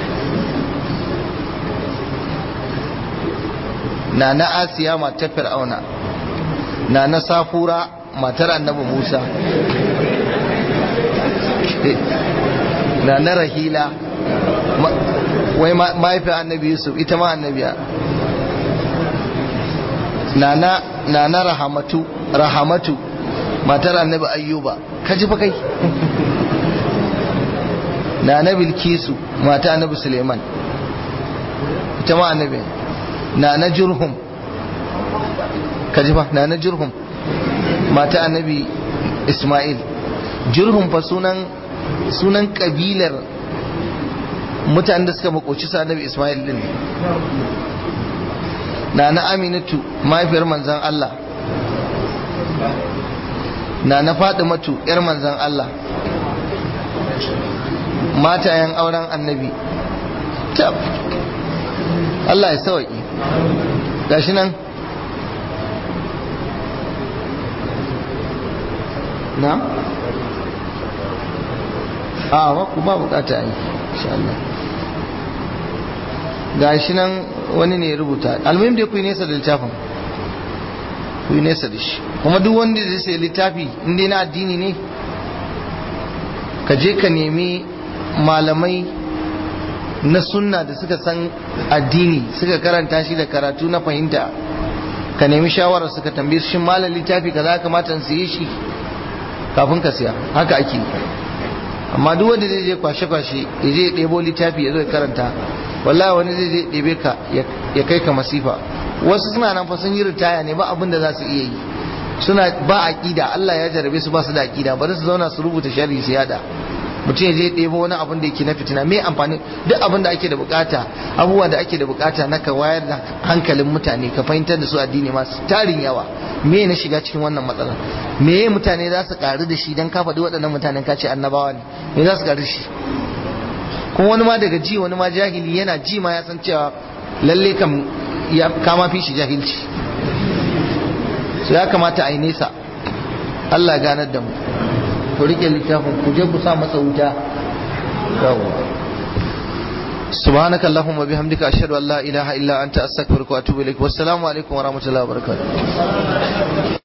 na na asiya matar fir'auna na na safura matar annabi musa na na rahila wai mahaifiyar annabi yusuf ita ma annabiya na na rahamatu rahamatu matar annabi ayyuba kaji fa kai na na bilkisu mata annabi suleiman ita ma annabi na na jurhum kaji fa na na jurhum mata annabi ismail jurhum fa sunan sunan kabilar mutanen da suka makoci sa annabi ismail din na na aminatu mahaifiyar manzan Allah na na matu yar manzan Allah matayen auren annabi tab Allah ya sauki gashi nan na a wa ku ba bukata yi insha Allah gashi nan wani ne ya rubuta almuhim dai ku yi nesa da littafin ku yi nesa da shi kuma duk wanda zai sai littafi inda na addini ne ka je ka nemi malamai na sunna da suka san addini suka karanta shi da karatu na fahimta ka nemi shawarar suka tambaye shi malam littafi ka za kamata su yi shi kafin ka siya haka ake amma duk wanda zai je kwashe-kwashe ya je ɗebo littafi ya zo ya karanta wallahi wani zai je ɗebe ka ya kai ka masifa wasu suna nan fa sun yi ritaya ne ba abin da za su iya yi suna ba aqida Allah ya jarabe su ba su da aqida bari su zauna su rubuta sharri su yada mutum ya je ɗebo wani abin da yake na fitina me amfani duk abin da ake da bukata abubuwa da ake da bukata na ka wayar da hankalin mutane ka fahimtar da su addini masu tarin yawa me na shiga cikin wannan matsalar me mutane za su karu da shi dan ka faɗi waɗannan mutanen ka ce annabawa ne me za su karu da shi kuma wani ma daga ji wani ma jahili yana ji ma ya san cewa lalle kam ya kama fi shi jahilci so ya kamata a yi nesa Allah ganar da mu ku rike littafin ku je ku sa masa wuta سبحانك اللهم وبحمدك أشهد أن لا إله إلا أنت أستغفرك وأتوب إليك والسلام عليكم ورحمة الله وبركاته